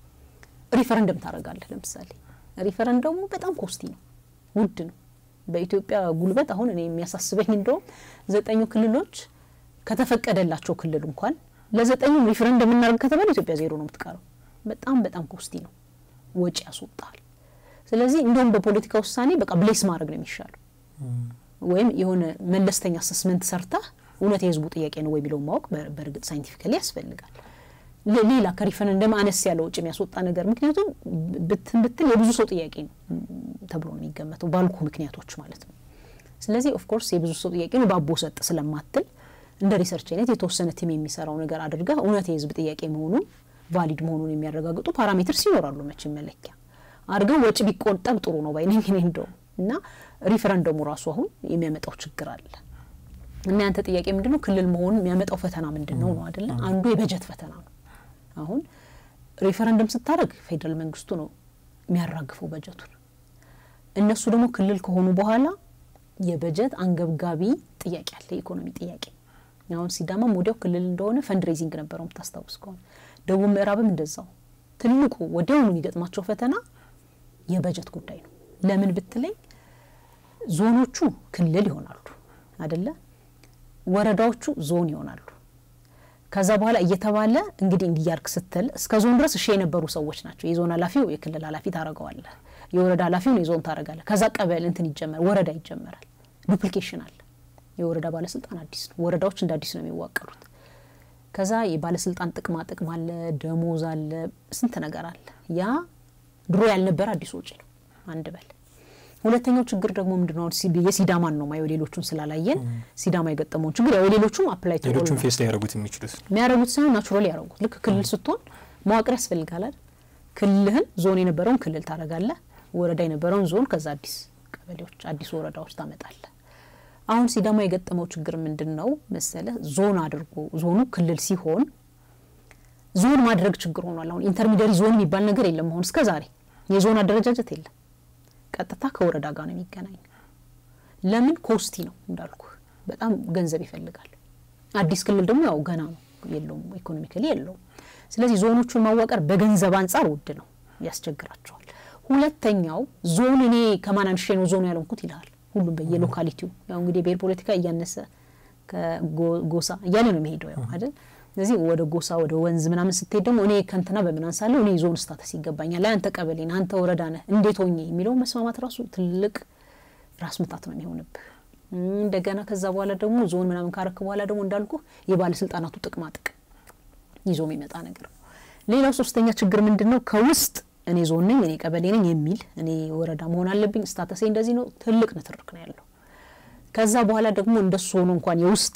A: ሪፈረንደም ታደርጋለህ። ለምሳሌ ሪፈረንደሙ በጣም ኮስቲ ነው፣ ውድ ነው። በኢትዮጵያ ጉልበት አሁን እኔ የሚያሳስበኝ እንደውም ዘጠኙ ክልሎች ከተፈቀደላቸው ክልል እንኳን ለዘጠኙም ሪፈረንደም እናደርግ ከተባለ ኢትዮጵያ ዜሮ ነው የምትቀረው። በጣም በጣም ኮስቲ ነው፣ ወጪ ያስወጣል። ስለዚህ እንደውም በፖለቲካ ውሳኔ በቃ ብሌስ ማድረግ ነው የሚሻለው ወይም የሆነ መለስተኛ አሰስመንት ሰርተህ እውነት የህዝቡ ጥያቄ ነው ወይ የሚለውን ማወቅ በእርግጥ ሳይንቲፊካሊ ያስፈልጋል። ሌላ ከሪፈረንደም አነስ ያለ ውጭ የሚያስወጣ ነገር ምክንያቱም ብትን ብትል የብዙ ሰው ጥያቄ ነው ተብሎ ነው የሚገመተው ባልኩ ምክንያቶች ማለት ነው። ስለዚህ ኦፍኮርስ የብዙ ሰው ጥያቄ ነው ባቦ ሰጥ ስለማትል እንደ ሪሰርች አይነት የተወሰነ ቲም የሚሰራው ነገር አድርገህ እውነት የህዝብ ጥያቄ መሆኑን ቫሊድ መሆኑን የሚያረጋግጡ ፓራሜትርስ ይኖራሉ መቼም መለኪያ አድርገው ወጪ ቢቆጠብ ጥሩ ነው ባይነኝ እኔ እንደውም እና ሪፈረንደሙ ራሱ አሁን የሚያመጣው ችግር አለ እና ያንተ ጥያቄ ምንድን ነው? ክልል መሆን የሚያመጣው ፈተና ምንድን ነው ነው አደለ? አንዱ የበጀት ፈተና ነው። አሁን ሪፈረንደም ስታደርግ ፌዴራል መንግስቱ ነው የሚያራግፈው በጀቱን። እነሱ ደግሞ ክልል ከሆኑ በኋላ የበጀት አንገብጋቢ ጥያቄ አለ፣ የኢኮኖሚ ጥያቄ። አሁን ሲዳማም ወዲያው ክልል እንደሆነ ፈንድሬዚንግ ነበረው የምታስታውስ ከሆነ ደቡብ ምዕራብም እንደዛው። ትልቁ ወዲያውኑ የሚገጥማቸው ፈተና የበጀት ጉዳይ ነው። ለምን ብትለኝ ዞኖቹ ክልል ይሆናሉ አደለ? ወረዳዎቹ ዞን ይሆናሉ። ከዛ በኋላ እየተባለ እንግዲህ እንዲያርግ ስትል እስከ ዞን ድረስ እሺ የነበሩ ሰዎች ናቸው። የዞን ኃላፊው የክልል ኃላፊ ታረገዋለህ፣ የወረዳ ኃላፊውን የዞን ታረጋለህ። ከዛ ቀበሌ እንትን ይጀመራል፣ ወረዳ ይጀመራል። ዱፕሊኬሽን አለ። የወረዳ ባለስልጣን አዲስ ነው። ወረዳዎች እንደ አዲስ ነው የሚዋቀሩት። ከዛ የባለስልጣን ጥቅማ ጥቅም አለ፣ ደሞዝ አለ፣ ስንት ነገር አለ። ያ ድሮ ያልነበረ አዲስ ወጪ ነው። አንድ በል ሁለተኛው ችግር ደግሞ ምንድነው? የሲዳማን ነው ማየው። ሌሎቹን ስላላየን ሲዳማ የገጠመውን ችግር ያው ሌሎቹም አፕላይ
B: ሌሎቹም ፌስ ላይ ያደረጉት የሚችሉት
A: የሚያደረጉት ሳይሆን ናቹራሊ ያደረጉት ልክ ክልል ስትሆን መዋቅር ያስፈልጋል አይደል? ክልልህን ዞን የነበረውን ክልል ታደርጋለህ፣ ወረዳ የነበረውን ዞን፣ ከዛ አዲስ ቀበሌዎች፣ አዲስ ወረዳዎች ታመጣለህ። አሁን ሲዳማ የገጠመው ችግር ምንድን ነው መሰለህ? ዞን አድርጎ ዞኑ ክልል ሲሆን ዞን ማድረግ ችግር ሆኗል። አሁን ኢንተርሚዲያሪ ዞን የሚባል ነገር የለም። አሁን እስከ ዛሬ የዞን አደረጃጀት የለም። ቀጥታ ከወረዳ ጋር ነው የሚገናኝ። ለምን ኮስቲ ነው እንዳልኩ፣ በጣም ገንዘብ ይፈልጋል። አዲስ ክልል ደግሞ ያው ገና ነው የለውም፣ ኢኮኖሚካሊ የለውም። ስለዚህ ዞኖቹን ማዋቀር በገንዘብ አንጻር ውድ ነው፣ ያስቸግራቸዋል። ሁለተኛው ዞን እኔ ከማን አንሼ ነው ዞኑ ያለንኩት ይልሃል። ሁሉም በየሎካሊቲው ያው እንግዲህ የብሔር ፖለቲካ እያነሰ ከጎሳ እያለ ነው የሚሄደው ያው አይደል ስለዚህ ወደ ጎሳ ወደ ወንዝ ምናምን ስትሄድ ደግሞ እኔ ከንትና በምን አንሳለሁ እኔ ዞን ስታተስ ይገባኛል፣ አንተ ቀበሌ ነህ፣ አንተ ወረዳ ነህ፣ እንዴት ሆኜ የሚለው መስማማት ራሱ ትልቅ ራስ ምታት ነው የሚሆንብህ። እንደገና ከዛ በኋላ ደግሞ ዞን ምናምን ካረክ በኋላ ደግሞ እንዳልኩ የባለስልጣናቱ ጥቅማ ጥቅም ይዞ የሚመጣ ነገር ነው። ሌላው ሶስተኛ ችግር ምንድን ነው? ከውስጥ እኔ ዞን ነኝ፣ እኔ ቀበሌ ነኝ የሚል እኔ ወረዳ መሆን አለብኝ፣ ስታተሴ እንደዚህ ነው፣ ትልቅ ንትርክ ነው ያለው። ከዛ በኋላ ደግሞ እንደሱ ሆኖ እንኳን የውስጥ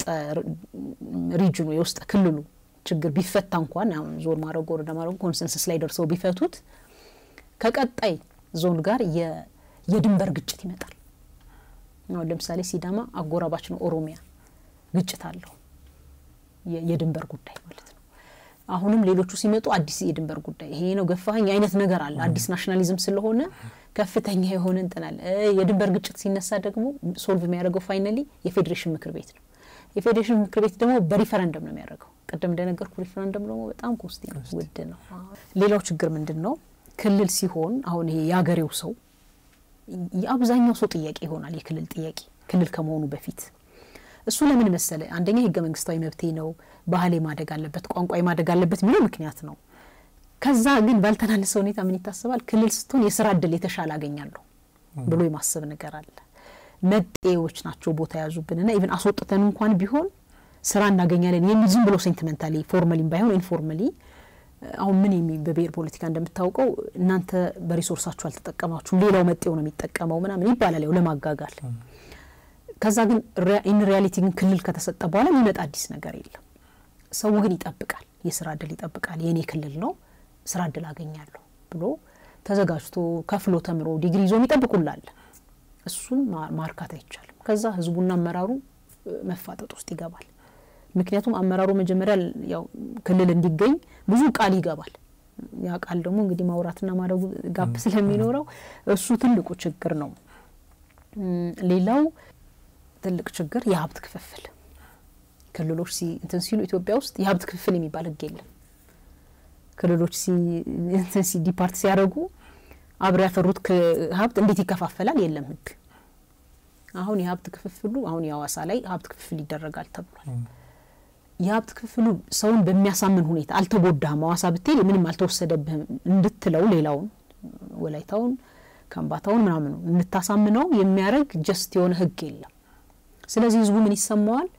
A: ሪጅኑ የውስጥ ክልሉ ችግር ቢፈታ እንኳን አሁን ዞን ማድረጉ ወረዳ ማድረጉ ኮንሰንሰስ ላይ ደርሰው ቢፈቱት ከቀጣይ ዞን ጋር የድንበር ግጭት ይመጣል። አሁን ለምሳሌ ሲዳማ አጎራባች ነው ኦሮሚያ፣ ግጭት አለው የድንበር ጉዳይ ማለት ነው። አሁንም ሌሎቹ ሲመጡ አዲስ የድንበር ጉዳይ ይሄ ነው ገፋኝ አይነት ነገር አለ። አዲስ ናሽናሊዝም ስለሆነ ከፍተኛ የሆነ እንትን አለ። የድንበር ግጭት ሲነሳ ደግሞ ሶልቭ የሚያደርገው ፋይናሊ የፌዴሬሽን ምክር ቤት ነው። የፌዴሬሽን ምክር ቤት ደግሞ በሪፈረንደም ነው የሚያደርገው። ቅድም እንደነገርኩ ሪፈረንደም ደግሞ በጣም ኮስቲ ነው፣ ውድ ነው። ሌላው ችግር ምንድን ነው? ክልል ሲሆን አሁን ይሄ የሀገሬው ሰው የአብዛኛው ሰው ጥያቄ ይሆናል የክልል ጥያቄ ክልል ከመሆኑ በፊት እሱ ለምን መሰለ? አንደኛ ህገ መንግስታዊ መብቴ ነው፣ ባህሌ ማደግ አለበት፣ ቋንቋ ማደግ አለበት የሚለው ምክንያት ነው። ከዛ ግን ባልተናነሰ ሁኔታ ምን ይታሰባል? ክልል ስትሆን የስራ እድል የተሻለ አገኛለሁ ብሎ የማሰብ ነገር አለ። መጤዎች ናቸው ቦታ የያዙብንና ኢቨን አስወጥተን እንኳን ቢሆን ስራ እናገኛለን የሚል ዝም ብሎ ሴንቲመንታሊ ፎርማሊም ባይሆን ኢንፎርማሊ አሁን ምን የሚ በብሔር ፖለቲካ እንደምታውቀው እናንተ በሪሶርሳችሁ አልተጠቀማችሁም፣ ሌላው መጤው ነው የሚጠቀመው ምናምን ይባላል ያው ለማጋጋል። ከዛ ግን ኢን ሪያሊቲ ግን ክልል ከተሰጠ በኋላ የሚመጣ አዲስ ነገር የለም። ሰው ግን ይጠብቃል፣ የስራ እድል ይጠብቃል። የእኔ ክልል ነው ስራ እድል አገኛለሁ ብሎ ተዘጋጅቶ ከፍሎ ተምሮ ዲግሪ ይዞ የሚጠብቁላለ እሱን ማርካት አይቻልም። ከዛ ህዝቡና አመራሩ መፋጠጥ ውስጥ ይገባል። ምክንያቱም አመራሩ መጀመሪያ ያው ክልል እንዲገኝ ብዙ ቃል ይገባል። ያ ቃል ደግሞ እንግዲህ ማውራትና ማድረጉ ጋፕ ስለሚኖረው እሱ ትልቁ ችግር ነው። ሌላው ትልቅ ችግር የሀብት ክፍፍል ክልሎች እንትን ሲሉ ኢትዮጵያ ውስጥ የሀብት ክፍፍል የሚባል ህግ የለም። ክልሎች እንትን ሲ ዲፓርት ሲያደርጉ አብረው ያፈሩት ሀብት እንዴት ይከፋፈላል የለም ህግ። አሁን የሀብት ክፍፍሉ አሁን የሀዋሳ ላይ ሀብት ክፍፍል ይደረጋል ተብሏል። የሀብት ክፍፍሉ ሰውን በሚያሳምን ሁኔታ አልተጎዳህም፣ ሀዋሳ ብትሄድ ምንም አልተወሰደብህም እንድትለው ሌላውን ወላይታውን፣ ከምባታውን ምናምኑ እንድታሳምነው የሚያደርግ ጀስት የሆነ ህግ የለም። ስለዚህ ህዝቡ ምን ይሰማዋል?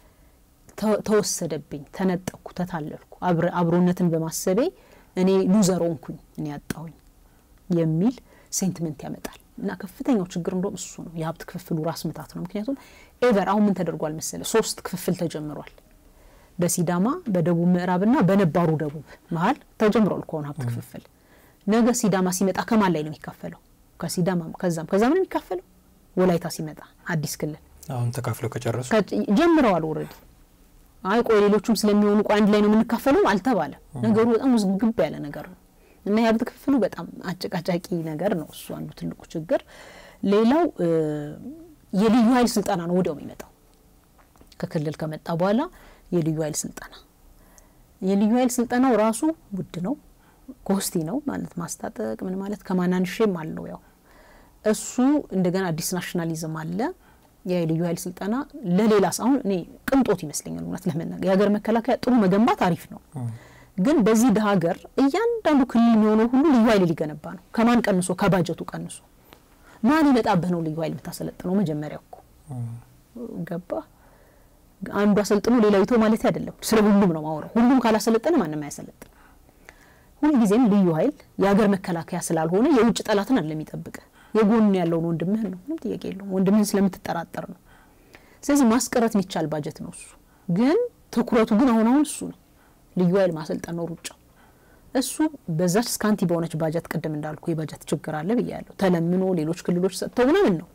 A: ተወሰደብኝ፣ ተነጠቅኩ፣ ተታለልኩ፣ አብሮነትን በማሰቤ እኔ ሉዘር ሆንኩኝ፣ እኔ ያጣሁኝ የሚል ሴንቲመንት ያመጣል። እና ከፍተኛው ችግር እንደም እሱ ነው፣ የሀብት ክፍፍሉ ራስ ምታት ነው። ምክንያቱም ኤቨር አሁን ምን ተደርጓል መሰለ፣ ሶስት ክፍፍል ተጀምሯል። በሲዳማ በደቡብ ምዕራብና በነባሩ ደቡብ መሀል ተጀምሯል ከሆነ ሀብት ክፍፍል። ነገ ሲዳማ ሲመጣ ከማን ላይ ነው የሚካፈለው? ከሲዳማ ከዛም ከዛም ነው የሚካፈለው። ወላይታ ሲመጣ አዲስ ክልል
B: አሁን ተካፍለው ከጨረሱ
A: ጀምረዋል ኦልሬዲ። አይ ቆይ ሌሎቹም ስለሚሆኑ ቆይ አንድ ላይ ነው የምንካፈለው አልተባለም። ነገሩ በጣም ውዝግብ ያለ ነገር ነው እና የሀብት ክፍሉ በጣም አጨቃጫቂ ነገር ነው። እሱ አንዱ ትልቁ ችግር። ሌላው የልዩ ኃይል ስልጠና ነው ወዲያው የሚመጣው ከክልል ከመጣ በኋላ የልዩ ኃይል ስልጠና የልዩ ኃይል ስልጠናው ራሱ ውድ ነው፣ ኮስቲ ነው ማለት ማስታጠቅ ምን ማለት ከማናንሼም አለው ያው እሱ እንደገና አዲስ ናሽናሊዝም አለ። የልዩ ኃይል ስልጠና ለሌላ አሁን እኔ ቅንጦት ይመስለኛል እውነት ለመናገር የሀገር መከላከያ ጥሩ መገንባት አሪፍ ነው፣ ግን በዚህ ድሀ ሀገር እያንዳንዱ ክልል የሚሆነው ሁሉ ልዩ ኃይል ሊገነባ ነው። ከማን ቀንሶ? ከባጀቱ ቀንሶ። ማን ይመጣብህ ነው ልዩ ኃይል የምታሰለጥነው? መጀመሪያ እኮ ገባ አንዱ አሰልጥኖ ሌላው ይቶ ማለት አይደለም። ስለ ሁሉም ነው ማወራው። ሁሉም ካላሰለጠነ ማንም አያሰለጥን። ሁልጊዜም ልዩ ኃይል የሀገር መከላከያ ስላልሆነ የውጭ ጠላትን አለ የሚጠብቅ የጎን ያለውን ወንድምህን ነው። ምንም ጥያቄ የለውም። ወንድምህን ስለምትጠራጠር ነው። ስለዚህ ማስቀረት የሚቻል ባጀት ነው እሱ። ግን ትኩረቱ ግን አሁን አሁን እሱ ነው። ልዩ ኃይል ማሰልጠን ነው ሩጫው። እሱ በዛች ስካንቲ በሆነች ባጀት ቅድም እንዳልኩ የባጀት ችግር አለ ብያለሁ። ተለምኖ ሌሎች ክልሎች ሰጥተው ምናምን ነው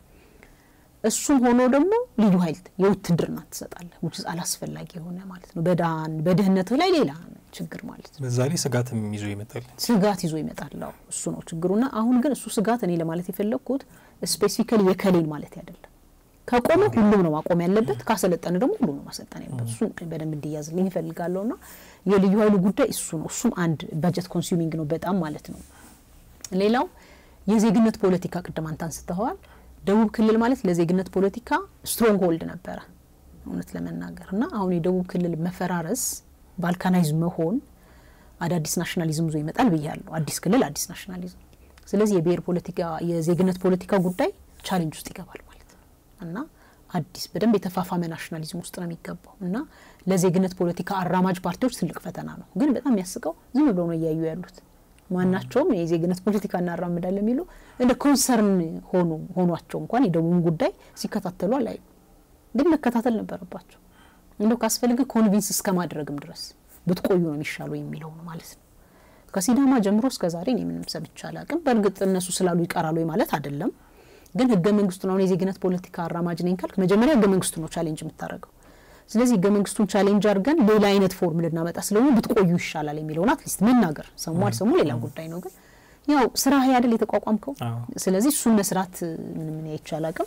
A: እሱም ሆኖ ደግሞ ልዩ ኃይል የውትድርና ትሰጣለህ፣ ውጭ አላስፈላጊ የሆነ ማለት ነው። በዳን በድህነትህ ላይ ሌላ ችግር ማለት ነው።
B: በዛ ላይ ስጋትም ይዞ ይመጣል።
A: ስጋት ይዞ ይመጣል። እሱ ነው ችግሩና አሁን ግን እሱ ስጋት እኔ ለማለት የፈለግኩት ስፔሲፊካሊ የከሌን ማለት አይደለም። ከቆመ ሁሉም ነው ማቆም ያለበት፣ ካሰለጠነ ደግሞ ሁሉም ነው ማሰልጠን ያለበት። እሱን በደንብ እንዲያዝልኝ ይፈልጋለሁ ና የልዩ ኃይሉ ጉዳይ እሱ ነው። እሱም አንድ በጀት ኮንሱሚንግ ነው በጣም ማለት ነው። ሌላው የዜግነት ፖለቲካ ቅድም አንተ አንስተኸዋል። ደቡብ ክልል ማለት ለዜግነት ፖለቲካ ስትሮንግ ሆልድ ነበረ እውነት ለመናገር እና አሁን የደቡብ ክልል መፈራረስ ባልካናይዝ መሆን አዳዲስ ናሽናሊዝም ዞ ይመጣል ብያለሁ። አዲስ ክልል አዲስ ናሽናሊዝም። ስለዚህ የብሔር ፖለቲካ የዜግነት ፖለቲካ ጉዳይ ቻሌንጅ ውስጥ ይገባል ማለት ነው እና አዲስ በደንብ የተፋፋመ ናሽናሊዝም ውስጥ ነው የሚገባው እና ለዜግነት ፖለቲካ አራማጅ ፓርቲዎች ትልቅ ፈተና ነው። ግን በጣም የሚያስቀው ዝም ብለው ነው እያዩ ያሉት ማናቸውም የዜግነት ፖለቲካ እናራምዳለን የሚሉ እንደ ኮንሰርን ሆኑ ሆኗቸው እንኳን የደቡብን ጉዳይ ሲከታተሉ አላይ ግን መከታተል ነበረባቸው። እንደው ካስፈልገ ኮንቪንስ እስከ ማድረግም ድረስ ብትቆዩ ነው የሚሻለው የሚለው ነው ማለት ነው። ከሲዳማ ጀምሮ እስከ ዛሬ እኔ ምንም ሰምቼ አላቅም። በእርግጥ እነሱ ስላሉ ይቀራሉ ማለት አይደለም። ግን ህገ መንግስቱን አሁን የዜግነት ፖለቲካ አራማጅ ነኝ ካልክ መጀመሪያ ህገ መንግስቱ ነው ቻሌንጅ የምታደርገው። ስለዚህ ህገ መንግስቱን ቻሌንጅ አድርገን ሌላ አይነት ፎርም ልናመጣ ስለሆነ ብትቆዩ ይሻላል የሚለውን አትሊስት መናገር ሰሙ አልሰሙ ሌላ ጉዳይ ነው። ግን ያው ስራ አይደል የተቋቋምከው። ስለዚህ እሱን መስራት ምንም እኔ አይቻል አቅም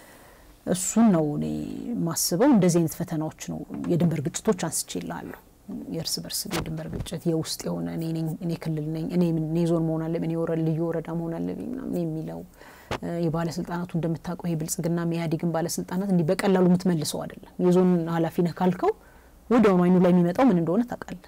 A: እሱን ነው እኔ ማስበው። እንደዚህ አይነት ፈተናዎች ነው የድንበር ግጭቶች አንስቼ ይላለሁ። የእርስ በርስ የድንበር ግጭት የውስጥ የሆነ እኔ ክልል ነኝ እኔ ዞን መሆን አለብኝ እኔ ልዩ ወረዳ መሆን አለብኝ ምናምን የሚለው የባለስልጣናቱ እንደምታውቀው የብልጽግና የኢህአዴግን ባለስልጣናት እንዲህ በቀላሉ የምትመልሰው አይደለም። የዞን ኃላፊ ነህ ካልከው ወዲያውኑ አይኑ ላይ የሚመጣው ምን እንደሆነ ታውቃለህ።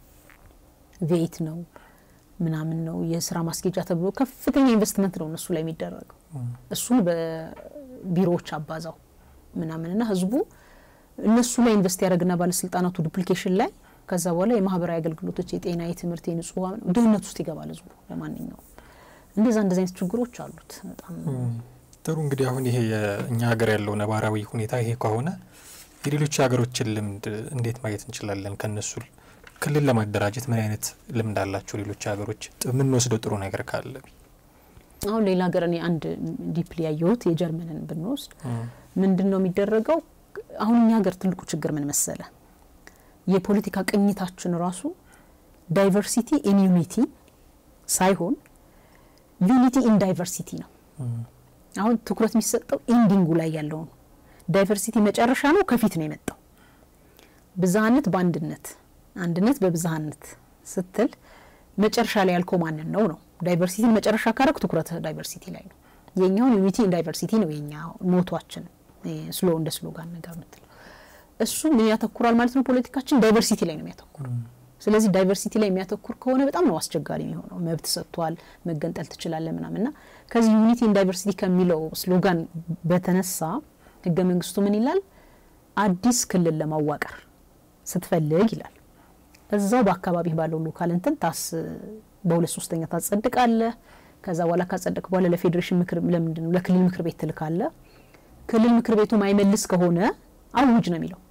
A: ቬት ነው ምናምን ነው የስራ ማስጌጃ ተብሎ ከፍተኛ ኢንቨስትመንት ነው እነሱ ላይ የሚደረገው። እሱን ቢሮዎች አባዛው ምናምንና ህዝቡ እነሱ ላይ ኢንቨስት ያደረግና ባለስልጣናቱ ዱፕሊኬሽን ላይ ከዛ በኋላ የማህበራዊ አገልግሎቶች፣ የጤና፣ የትምህርት፣ የንጹህ ውሃ ድህነት ውስጥ ይገባል ህዝቡ። ለማንኛውም እንደዛ እንደዚ አይነት ችግሮች አሉት በጣም
B: ጥሩ። እንግዲህ አሁን ይሄ የእኛ ሀገር ያለው ነባራዊ ሁኔታ ይሄ ከሆነ የሌሎች ሀገሮችን ልምድ እንዴት ማየት እንችላለን? ከነሱ ክልል ለማደራጀት ምን አይነት ልምድ አላቸው ሌሎች ሀገሮች? የምንወስደው ጥሩ ነገር ካለ
A: አሁን ሌላ ሀገር እኔ አንድ ዲፕሊ ያየሁት የጀርመንን ብንወስድ ምንድን ነው የሚደረገው? አሁን እኛ ሀገር ትልቁ ችግር ምን መሰለ? የፖለቲካ ቅኝታችን ራሱ ዳይቨርሲቲ ኢን ዩኒቲ ሳይሆን ዩኒቲ ኢን ዳይቨርሲቲ ነው። አሁን ትኩረት የሚሰጠው ኢንዲንጉ ላይ ያለው ነው። ዳይቨርሲቲ መጨረሻ ነው፣ ከፊት ነው የመጣው። ብዝሃነት በአንድነት አንድነት በብዝሃነት ስትል መጨረሻ ላይ ያልከው ማንን ነው ነው። ዳይቨርሲቲን መጨረሻ ካረግ ትኩረት ዳይቨርሲቲ ላይ ነው። የኛውን ዩኒቲ ኢን ዳይቨርሲቲ ነው የኛ ሞቷችን፣ ስሎ እንደ ስሎጋን ነገር ምትለው እሱ ምን ያተኩራል ማለት ነው። ፖለቲካችን ዳይቨርሲቲ ላይ ነው የሚያተኩር። ስለዚህ ዳይቨርሲቲ ላይ የሚያተኩር ከሆነ በጣም ነው አስቸጋሪ የሚሆነው። መብት ሰጥቷል፣ መገንጠል ትችላለ ምናምንና ከዚህ ዩኒቲ ኢን ዳይቨርሲቲ ከሚለው ስሎጋን በተነሳ ህገ መንግስቱ ምን ይላል? አዲስ ክልል ለማዋቀር ስትፈልግ ይላል እዛው በአካባቢ ባለው ሎካል እንትን ታስ በሁለት ሶስተኛ ታጸድቃለህ። ከዛ በኋላ ካጸደቅ በኋላ ለፌዴሬሽን ምክር ለምንድን ነው ለክልል ምክር ቤት ትልካለ። ክልል ምክር ቤቱ ማይመልስ ከሆነ አውጅ ነው የሚለው።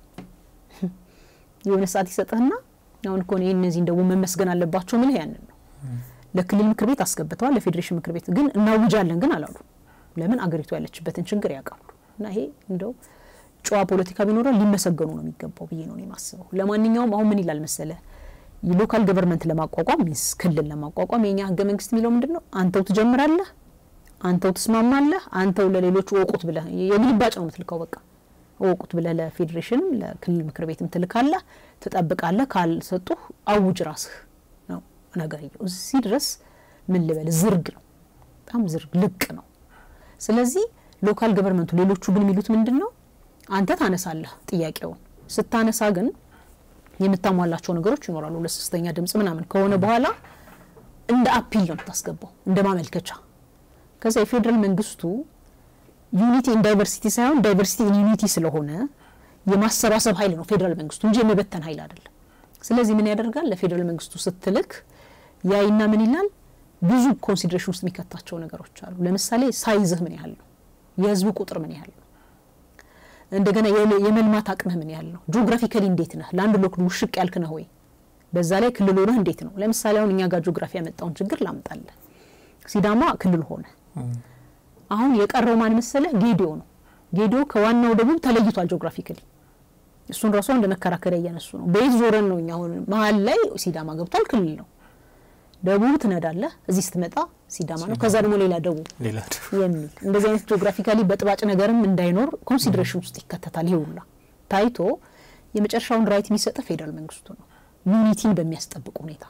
A: የሆነ ሰዓት ይሰጥህና አሁን እኮ ይህ እነዚህን ደግሞ መመስገን አለባቸው ምልህ ያንን ነው። ለክልል ምክር ቤት አስገብተዋል፣ ለፌዴሬሽን ምክር ቤት ግን እናውጃለን ግን አላሉ። ለምን አገሪቱ ያለችበትን ችግር ያውቃሉ። እና ይሄ እንደው ጨዋ ፖለቲካ ቢኖረን ሊመሰገኑ ነው የሚገባው ብዬ ነው የማስበው። ለማንኛውም አሁን ምን ይላል መሰለ የሎካል ገቨርንመንት ለማቋቋም ሚንስ ክልል ለማቋቋም የኛ ህገ መንግስት የሚለው ምንድን ነው? አንተው ትጀምራለህ፣ አንተው ትስማማለህ፣ አንተው ለሌሎች ወቁት ብለህ የግልባጭ ነው የምትልከው። በቃ ወቁት ብለህ ለፌዴሬሽንም ለክልል ምክር ቤትም ትልካለህ፣ ትጠብቃለህ። ካልሰጡህ አውጅ ራስህ ነው ነገርየው። እዚህ ድረስ ምን ልበል ዝርግ ነው፣ በጣም ዝርግ ልቅ ነው። ስለዚህ ሎካል ገቨርንመንቱ ሌሎቹ ግን የሚሉት ምንድን ነው? አንተ ታነሳለህ ጥያቄውን ስታነሳ ግን የምታሟላቸው ነገሮች ይኖራሉ። ለሶስተኛ ድምጽ ምናምን ከሆነ በኋላ እንደ አፒል ነው የምታስገባው፣ እንደ ማመልከቻ። ከዛ የፌዴራል መንግስቱ ዩኒቲ ኢን ዳይቨርሲቲ ሳይሆን ዳይቨርሲቲ ኢን ዩኒቲ ስለሆነ የማሰባሰብ ኃይል ነው ፌዴራል መንግስቱ እንጂ የመበተን ኃይል አይደለም። ስለዚህ ምን ያደርጋል? ለፌዴራል መንግስቱ ስትልክ ያይና ምን ይላል? ብዙ ኮንሲደሬሽን ውስጥ የሚከታቸው ነገሮች አሉ። ለምሳሌ ሳይዝህ ምን ያህል ነው? የህዝቡ ቁጥር ምን ያህል ነው? እንደገና የመልማት አቅምህ ምን ያህል ነው? ጂኦግራፊካሊ እንዴት ነህ? ለአንድ ሎክ ውሽቅ ያልክ ነህ ወይ? በዛ ላይ ክልል ሆነህ እንዴት ነው? ለምሳሌ አሁን እኛ ጋር ጂኦግራፊ ያመጣውን ችግር ላምጣለን። ሲዳማ ክልል ሆነ። አሁን የቀረው ማን መሰለህ? ጌዲዮ ነው። ጌዲዮ ከዋናው ደቡብ ተለይቷል ጂኦግራፊካሊ። እሱን ራሱ እንደ መከራከሪያ እያነሱ ነው። በየት ዞረን ነው እኛ አሁን መሀል ላይ ሲዳማ ገብቷል፣ ክልል ነው። ደቡብ ትነዳለህ፣ እዚህ ስትመጣ ሲዳማ ነው። ከዛ ደግሞ ሌላ ደቡብ የሚል እንደዚህ አይነት ጂኦግራፊካሊ በጥባጭ ነገርም እንዳይኖር ኮንሲደሬሽን ውስጥ ይከተታል። ይሄ ሁላ ታይቶ የመጨረሻውን ራይት የሚሰጠ ፌዴራል መንግስቱ ነው፣ ዩኒቲን በሚያስጠብቅ ሁኔታ።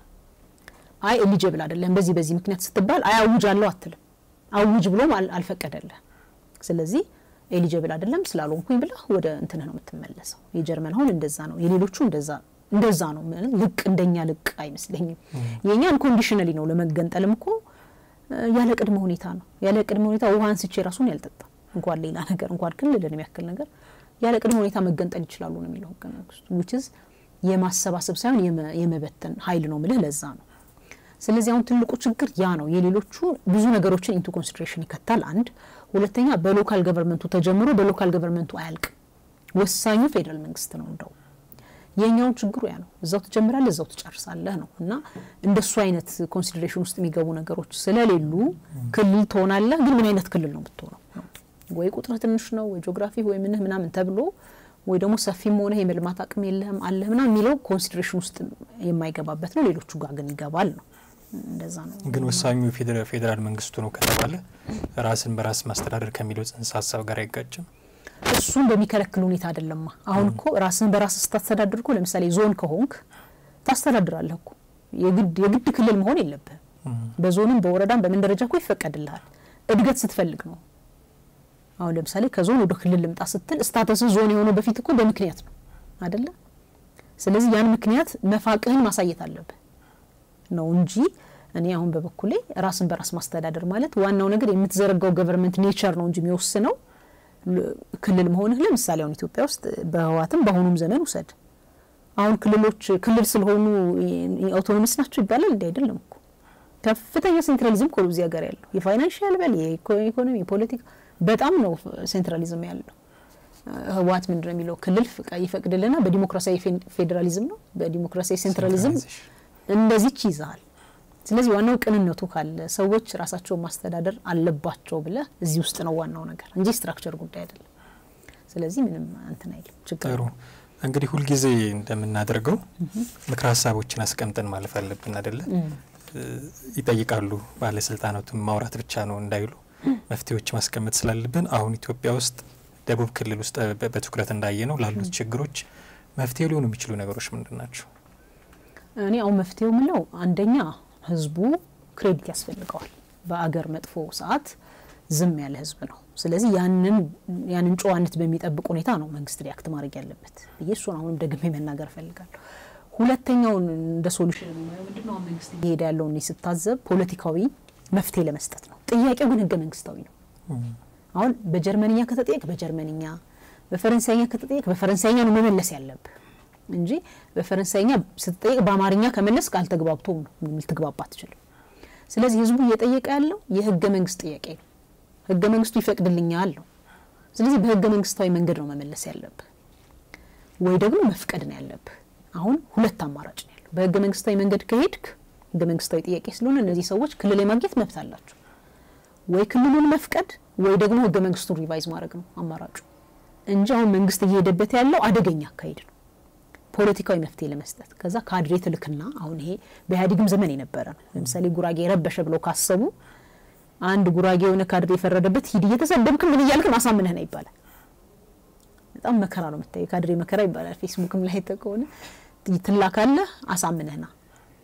A: አይ ኤሊጀብል አይደለም በዚህ በዚህ ምክንያት ስትባል አይ አውጅ አለው አትልም። አውጅ ብሎም አልፈቀደልህ። ስለዚህ ኤሊጀብል አይደለም ስላልሆንኩኝ ብለህ ወደ እንትንህ ነው የምትመለሰው። የጀርመን አሁን እንደዛ ነው፣ የሌሎቹ እንደዛ እንደዛ ነው። ልቅ እንደኛ ልቅ አይመስለኝም። የኛ አንኮንዲሽናሊ ነው። ለመገንጠልም እኮ ያለ ቅድመ ሁኔታ ነው። ያለ ቅድመ ሁኔታ ውሃ አንስቼ ራሱን ያልጠጣ እንኳን ሌላ ነገር እንኳን ክልልን የሚያክል ነገር ያለ ቅድመ ሁኔታ መገንጠል ይችላሉ ነው የሚለው ህገ መንግስቱ። ዊችዝ የማሰባሰብ ሳይሆን የመበተን ሀይል ነው ምልህ ለዛ ነው። ስለዚህ አሁን ትልቁ ችግር ያ ነው። የሌሎቹ ብዙ ነገሮችን ኢንቱ ኮንሲደሬሽን ይከታል። አንድ ሁለተኛ፣ በሎካል ገቨርንመንቱ ተጀምሮ በሎካል ገቨርንመንቱ አያልቅም። ወሳኙ ፌዴራል መንግስት ነው እንደው የኛውን ችግሩ ያ ነው። እዛው ትጀምራለህ እዛው ትጨርሳለህ ነው እና እንደሱ አይነት ኮንሲደሬሽን ውስጥ የሚገቡ ነገሮች ስለሌሉ ክልል ትሆናለህ። ግን ምን አይነት ክልል ነው የምትሆነው? ወይ ቁጥር ትንሽ ነው ወይ ጂኦግራፊ ወይ ምንህ ምናምን ተብሎ ወይ ደግሞ ሰፊም ሆነ የመልማት አቅም የለህም አለህ ምናምን የሚለው ኮንሲደሬሽን ውስጥ የማይገባበት ነው። ሌሎቹ ጋር ግን ይገባል ነው። እንደዛ ነው።
B: ግን ወሳኙ ፌዴራል መንግስቱ ነው ከተባለ ራስን በራስ ማስተዳደር ከሚለው ጽንሰ ሀሳብ ጋር አይጋጭም?
A: እሱን በሚከለክል ሁኔታ አይደለማ። አሁን እኮ ራስን በራስ ስታስተዳድር እኮ ለምሳሌ ዞን ከሆንክ ታስተዳድራለህ እኮ የግድ የግድ ክልል መሆን የለብህም። በዞንም በወረዳም በምን ደረጃ እኮ ይፈቀድልሃል። እድገት ስትፈልግ ነው። አሁን ለምሳሌ ከዞን ወደ ክልል ልምጣ ስትል ስታተስ ዞን የሆነው በፊት እኮ በምክንያት ነው አይደለ? ስለዚህ ያን ምክንያት መፋቅህን ማሳየት አለብህ ነው እንጂ እኔ አሁን በበኩሌ ራስን በራስ ማስተዳደር ማለት ዋናው ነገር የምትዘረጋው ገቨርንመንት ኔቸር ነው እንጂ የሚወስነው ክልል መሆንህ ለምሳሌ አሁን ኢትዮጵያ ውስጥ በህወሓትም በአሁኑም ዘመን ውሰድ። አሁን ክልሎች ክልል ስለሆኑ አውቶኖሚስ ናቸው ይባላል እንዲ አይደለም እኮ ከፍተኛ ሴንትራሊዝም እኮ እዚህ ሀገር ያለው የፋይናንሽል በል የኢኮኖሚ የፖለቲካ በጣም ነው ሴንትራሊዝም ያለው። ህወሓት ምንድን ነው የሚለው ክልል ይፈቅድልና በዲሞክራሲያዊ ፌዴራሊዝም ነው በዲሞክራሲያዊ ሴንትራሊዝም እንደዚች ይዛሃል። ስለዚህ ዋናው ቅንነቱ ካለ ሰዎች ራሳቸውን ማስተዳደር አለባቸው ብለህ እዚህ ውስጥ ነው ዋናው ነገር እንጂ ስትራክቸር ጉዳይ አይደለም። ስለዚህ ምንም እንትን አይልም ችግር
B: ጥሩ እንግዲህ ሁልጊዜ እንደምናደርገው ምክረ ሀሳቦችን አስቀምጠን ማለፍ አለብን አደለ? ይጠይቃሉ ባለስልጣናቱን ማውራት ብቻ ነው እንዳይሉ መፍትሄዎች ማስቀመጥ ስላለብን አሁን ኢትዮጵያ ውስጥ ደቡብ ክልል ውስጥ በትኩረት እንዳየ ነው ላሉት ችግሮች መፍትሄ ሊሆኑ የሚችሉ ነገሮች ምንድን ናቸው?
A: እኔ አሁን መፍትሄው ምለው አንደኛ ህዝቡ ክሬዲት ያስፈልገዋል። በአገር መጥፎ ሰዓት ዝም ያለ ህዝብ ነው። ስለዚህ ያንን ያንን ጨዋነት በሚጠብቅ ሁኔታ ነው መንግስት ሪያክት ማድረግ ያለበት ብዬ እሱን አሁንም ደግሜ መናገር እፈልጋለሁ። ሁለተኛውን እንደ ሶሉሽን ምንድነው መንግስት እየሄደ ያለውን ስታዘብ ፖለቲካዊ መፍትሄ ለመስጠት ነው። ጥያቄው ግን ህገ መንግስታዊ ነው። አሁን በጀርመንኛ ከተጠየቅ በጀርመንኛ፣ በፈረንሳይኛ ከተጠየቅ በፈረንሳይኛ ነው መመለስ ያለብህ እንጂ በፈረንሳይኛ ስትጠየቅ በአማርኛ ከመለስ ካልተግባብቶም ነው ልትግባባ አትችልም። ስለዚህ ህዝቡ እየጠየቀ ያለው የህገ መንግስት ጥያቄ ነው። ህገ መንግስቱ ይፈቅድልኛል ነው። ስለዚህ በህገ መንግስታዊ መንገድ ነው መመለስ ያለብህ ወይ ደግሞ መፍቀድ ነው ያለብህ። አሁን ሁለት አማራጭ ነው ያለው። በህገ መንግስታዊ መንገድ ከሄድክ ህገ መንግስታዊ ጥያቄ ስለሆነ እነዚህ ሰዎች ክልል የማግኘት መብት አላቸው። ወይ ክልሉን መፍቀድ ወይ ደግሞ ህገ መንግስቱን ሪቫይዝ ማድረግ ነው አማራጩ እንጂ አሁን መንግስት እየሄደበት ያለው አደገኛ አካሄድ ነው ፖለቲካዊ መፍትሄ ለመስጠት ከዛ ካድሬ ትልክና አሁን ይሄ በኢህአዴግም ዘመን የነበረ ነው። ለምሳሌ ጉራጌ ረበሸ ብለው ካሰቡ አንድ ጉራጌ የሆነ ካድሬ የፈረደበት ሂድ እየተሰደብክ ምን እያልክም አሳምነህ ነው ይባላል። በጣም መከራ ነው የምታየው። ካድሬ መከራ ይባላል። ፌስቡክም ላይ ከሆነ ትላካለህ፣ አሳምነህ ና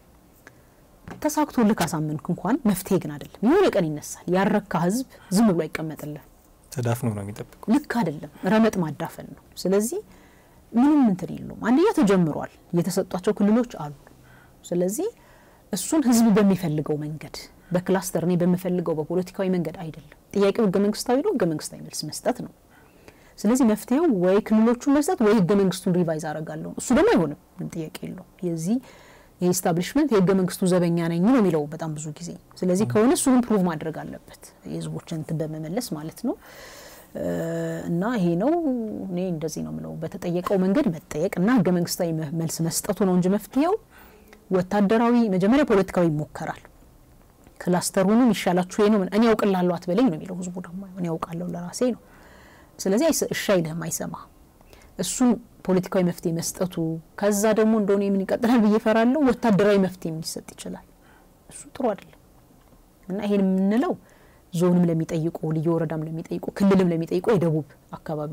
A: ተሳክቶ ልክ አሳምንክ እንኳን መፍትሄ ግን አይደለም። የሆነ ቀን ይነሳል። ያረካ ህዝብ ዝም ብሎ አይቀመጥልህ።
B: ተዳፍኖ ነው የሚጠብቁ።
A: ልክ አይደለም። ረመጥ ማዳፈን ነው። ስለዚህ ምንም እንትን የለውም። አንደኛ ተጀምሯል። የተሰጧቸው ክልሎች አሉ። ስለዚህ እሱን ህዝብ በሚፈልገው መንገድ በክላስተር እኔ በምፈልገው በፖለቲካዊ መንገድ አይደለም። ጥያቄው ህገ መንግስታዊ ነው። ህገ መንግስታዊ መልስ መስጠት ነው። ስለዚህ መፍትሄው ወይ ክልሎቹን መስጠት ወይ ህገ መንግስቱን ሪቫይዝ አረጋለሁ። እሱ ደግሞ አይሆንም። ምን ጥያቄ የለውም። የዚህ የኢስታብሊሽመንት የህገ መንግስቱ ዘበኛ ነኝ ነው የሚለው በጣም ብዙ ጊዜ። ስለዚህ ከሆነ እሱ ግን ፕሩቭ ማድረግ አለበት የህዝቦችን እንትን በመመለስ ማለት ነው። እና ይሄ ነው እኔ እንደዚህ ነው ምለው። በተጠየቀው መንገድ መጠየቅ እና ህገ መንግስታዊ መልስ መስጠቱ ነው እንጂ መፍትሄው ወታደራዊ መጀመሪያ ፖለቲካዊ ይሞከራል። ክላስተር ሆኑ ይሻላችሁ ይሄ ነው እኔ ያውቅላለሁ አትበለኝ ነው የሚለው ህዝቡ ደግሞ እኔ ያውቃለሁ ለራሴ ነው። ስለዚህ እሺ አይልህም፣ አይሰማ እሱን ፖለቲካዊ መፍትሄ መስጠቱ ከዛ ደግሞ እንደሆነ የምን ይቀጥላል ብዬ ፈራለሁ። ወታደራዊ መፍትሄ ሊሰጥ ይችላል። እሱ ጥሩ አይደለም እና ይሄን የምንለው ዞንም ለሚጠይቁ ልዩ ወረዳም ለሚጠይቁ ክልልም ለሚጠይቁ የደቡብ አካባቢ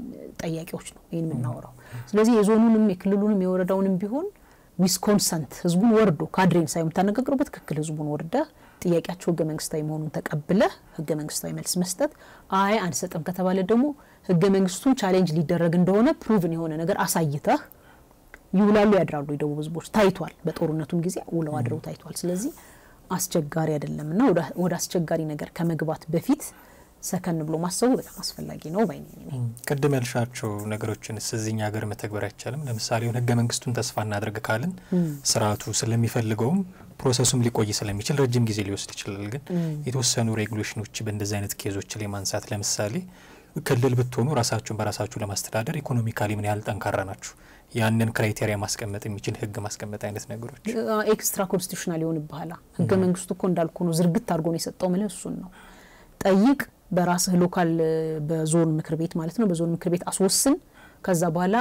A: ጠያቂዎች ነው ይህን የምናወራው። ስለዚህ የዞኑንም የክልሉንም የወረዳውንም ቢሆን ዊዝ ኮንሰንት ህዝቡን ወርዶ ካድሬን ሳይሆን የምታነጋግረው በትክክል ህዝቡን ወርደህ ጥያቄያቸው ህገ መንግስታዊ መሆኑን ተቀብለህ ህገ መንግስታዊ መልስ መስጠት፣ አይ አንሰጥም ከተባለ ደግሞ ህገ መንግስቱን ቻሌንጅ ሊደረግ እንደሆነ ፕሩቭን የሆነ ነገር አሳይተህ ይውላሉ ያድራሉ የደቡብ ህዝቦች ታይቷል። በጦርነቱም ጊዜ ውለው አድረው ታይቷል። ስለዚህ አስቸጋሪ አይደለም እና ወደ አስቸጋሪ ነገር ከመግባት በፊት ሰከን ብሎ ማሰቡ በጣም አስፈላጊ ነው ባይ ነኝ።
B: ቅድም ያልሻቸው ነገሮችን እዚኛ ሀገር መተግበር አይቻልም? ለምሳሌ ሆን ህገ መንግስቱን ተስፋ እናድርግ ካልን ስርዓቱ ስለሚፈልገውም ፕሮሰሱም ሊቆይ ስለሚችል ረጅም ጊዜ ሊወስድ ይችላል። ግን የተወሰኑ ሬጉሌሽኖች በእንደዚህ አይነት ኬዞች ላይ ማንሳት ለምሳሌ ክልል ብትሆኑ ራሳችሁን በራሳችሁ ለማስተዳደር ኢኮኖሚካሊ ምን ያህል ጠንካራ ናችሁ፣ ያንን ክራይቴሪያ ማስቀመጥ የሚችል ህግ ማስቀመጥ አይነት ነገሮች
A: ኤክስትራ ኮንስቲቱሽናል ይሆንብሃል። ህገ መንግስቱ እኮ እንዳልኩ ነው፣ ዝርግት አድርጎ ነው የሰጠው። ምልህ እሱን ነው ጠይቅ በራስህ ሎካል በዞን ምክር ቤት ማለት ነው። በዞን ምክር ቤት አስወስን። ከዛ በኋላ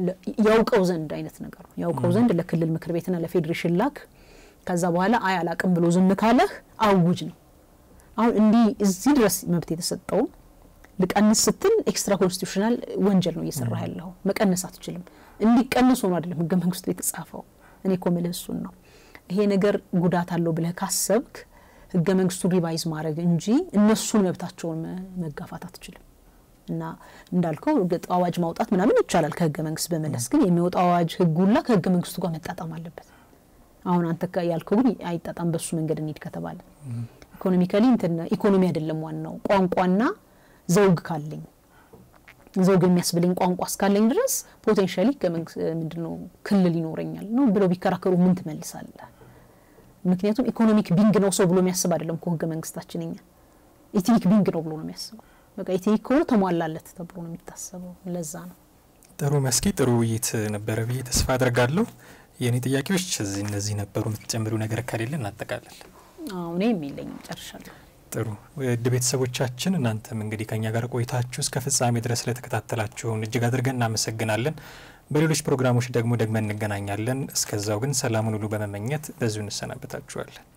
A: ያውቀው ዘንድ አይነት ነገር ነው። ያውቀው ዘንድ ለክልል ምክር ቤትና ለፌዴሬሽን ላክ። ከዛ በኋላ አይ አላቅም ብሎ ዝም ካለህ አውጅ ነው። አሁን እንዲህ እዚህ ድረስ መብት የተሰጠውን ልቀንስ ስትል ኤክስትራ ኮንስቲቱሽናል ወንጀል ነው እየሰራ ያለው። መቀነስ አትችልም። እንዲቀንስ ሆኖ አይደለም ህገ መንግስቱ የተጻፈው። እኔ እኮ ምልህ እሱን ነው። ይሄ ነገር ጉዳት አለው ብለህ ካሰብክ ህገ መንግስቱን ሪቫይዝ ማድረግ እንጂ እነሱን መብታቸውን መጋፋት አትችልም። እና እንዳልከው እርግጥ አዋጅ ማውጣት ምናምን ይቻላል ከህገ መንግስት በመለስ ግን የሚወጣው አዋጅ ህጉላ ከህገ መንግስቱ ጋር መጣጣም አለበት። አሁን አንተ ያልከው ግን አይጣጣም። በሱ መንገድ እንሂድ ከተባለ ኢኮኖሚካሊ እንትን ኢኮኖሚ አይደለም ዋናው ቋንቋና ዘውግ ካለኝ ዘውግ የሚያስብለኝ ቋንቋ እስካለኝ ድረስ ፖቴንሻሊ ምንድነው ክልል ይኖረኛል ነው ብለው ቢከራከሩ ምን ትመልሳለህ? ምክንያቱም ኢኮኖሚክ ቢንግ ነው ሰው ብሎ የሚያስብ አይደለም እኮ ህገ መንግስታችን እኛ ኢትኒክ ቢንግ ነው ብሎ ነው የሚያስበው። በቃ ኢትኒክ ከሆነ ተሟላለት ተብሎ ነው የሚታሰበው። ለዛ ነው።
B: ጥሩ መስኪ፣ ጥሩ ውይይት ነበረ ብዬ ተስፋ አድርጋለሁ። የእኔ ጥያቄዎች እዚህ እነዚህ ነበሩ። የምትጨምሪው ነገር ከሌለ እናጠቃለን።
A: እኔ የሚለኝም ጨርሻለሁ።
B: ጥሩ ውድ ቤተሰቦቻችን፣ እናንተም እንግዲህ ከኛ ጋር ቆይታችሁ እስከ ፍጻሜ ድረስ ስለተከታተላችሁን እጅግ አድርገን እናመሰግናለን። በሌሎች ፕሮግራሞች ደግሞ ደግመን እንገናኛለን። እስከዛው ግን ሰላሙን ሁሉ በመመኘት በዚሁ እንሰናበታችኋለን።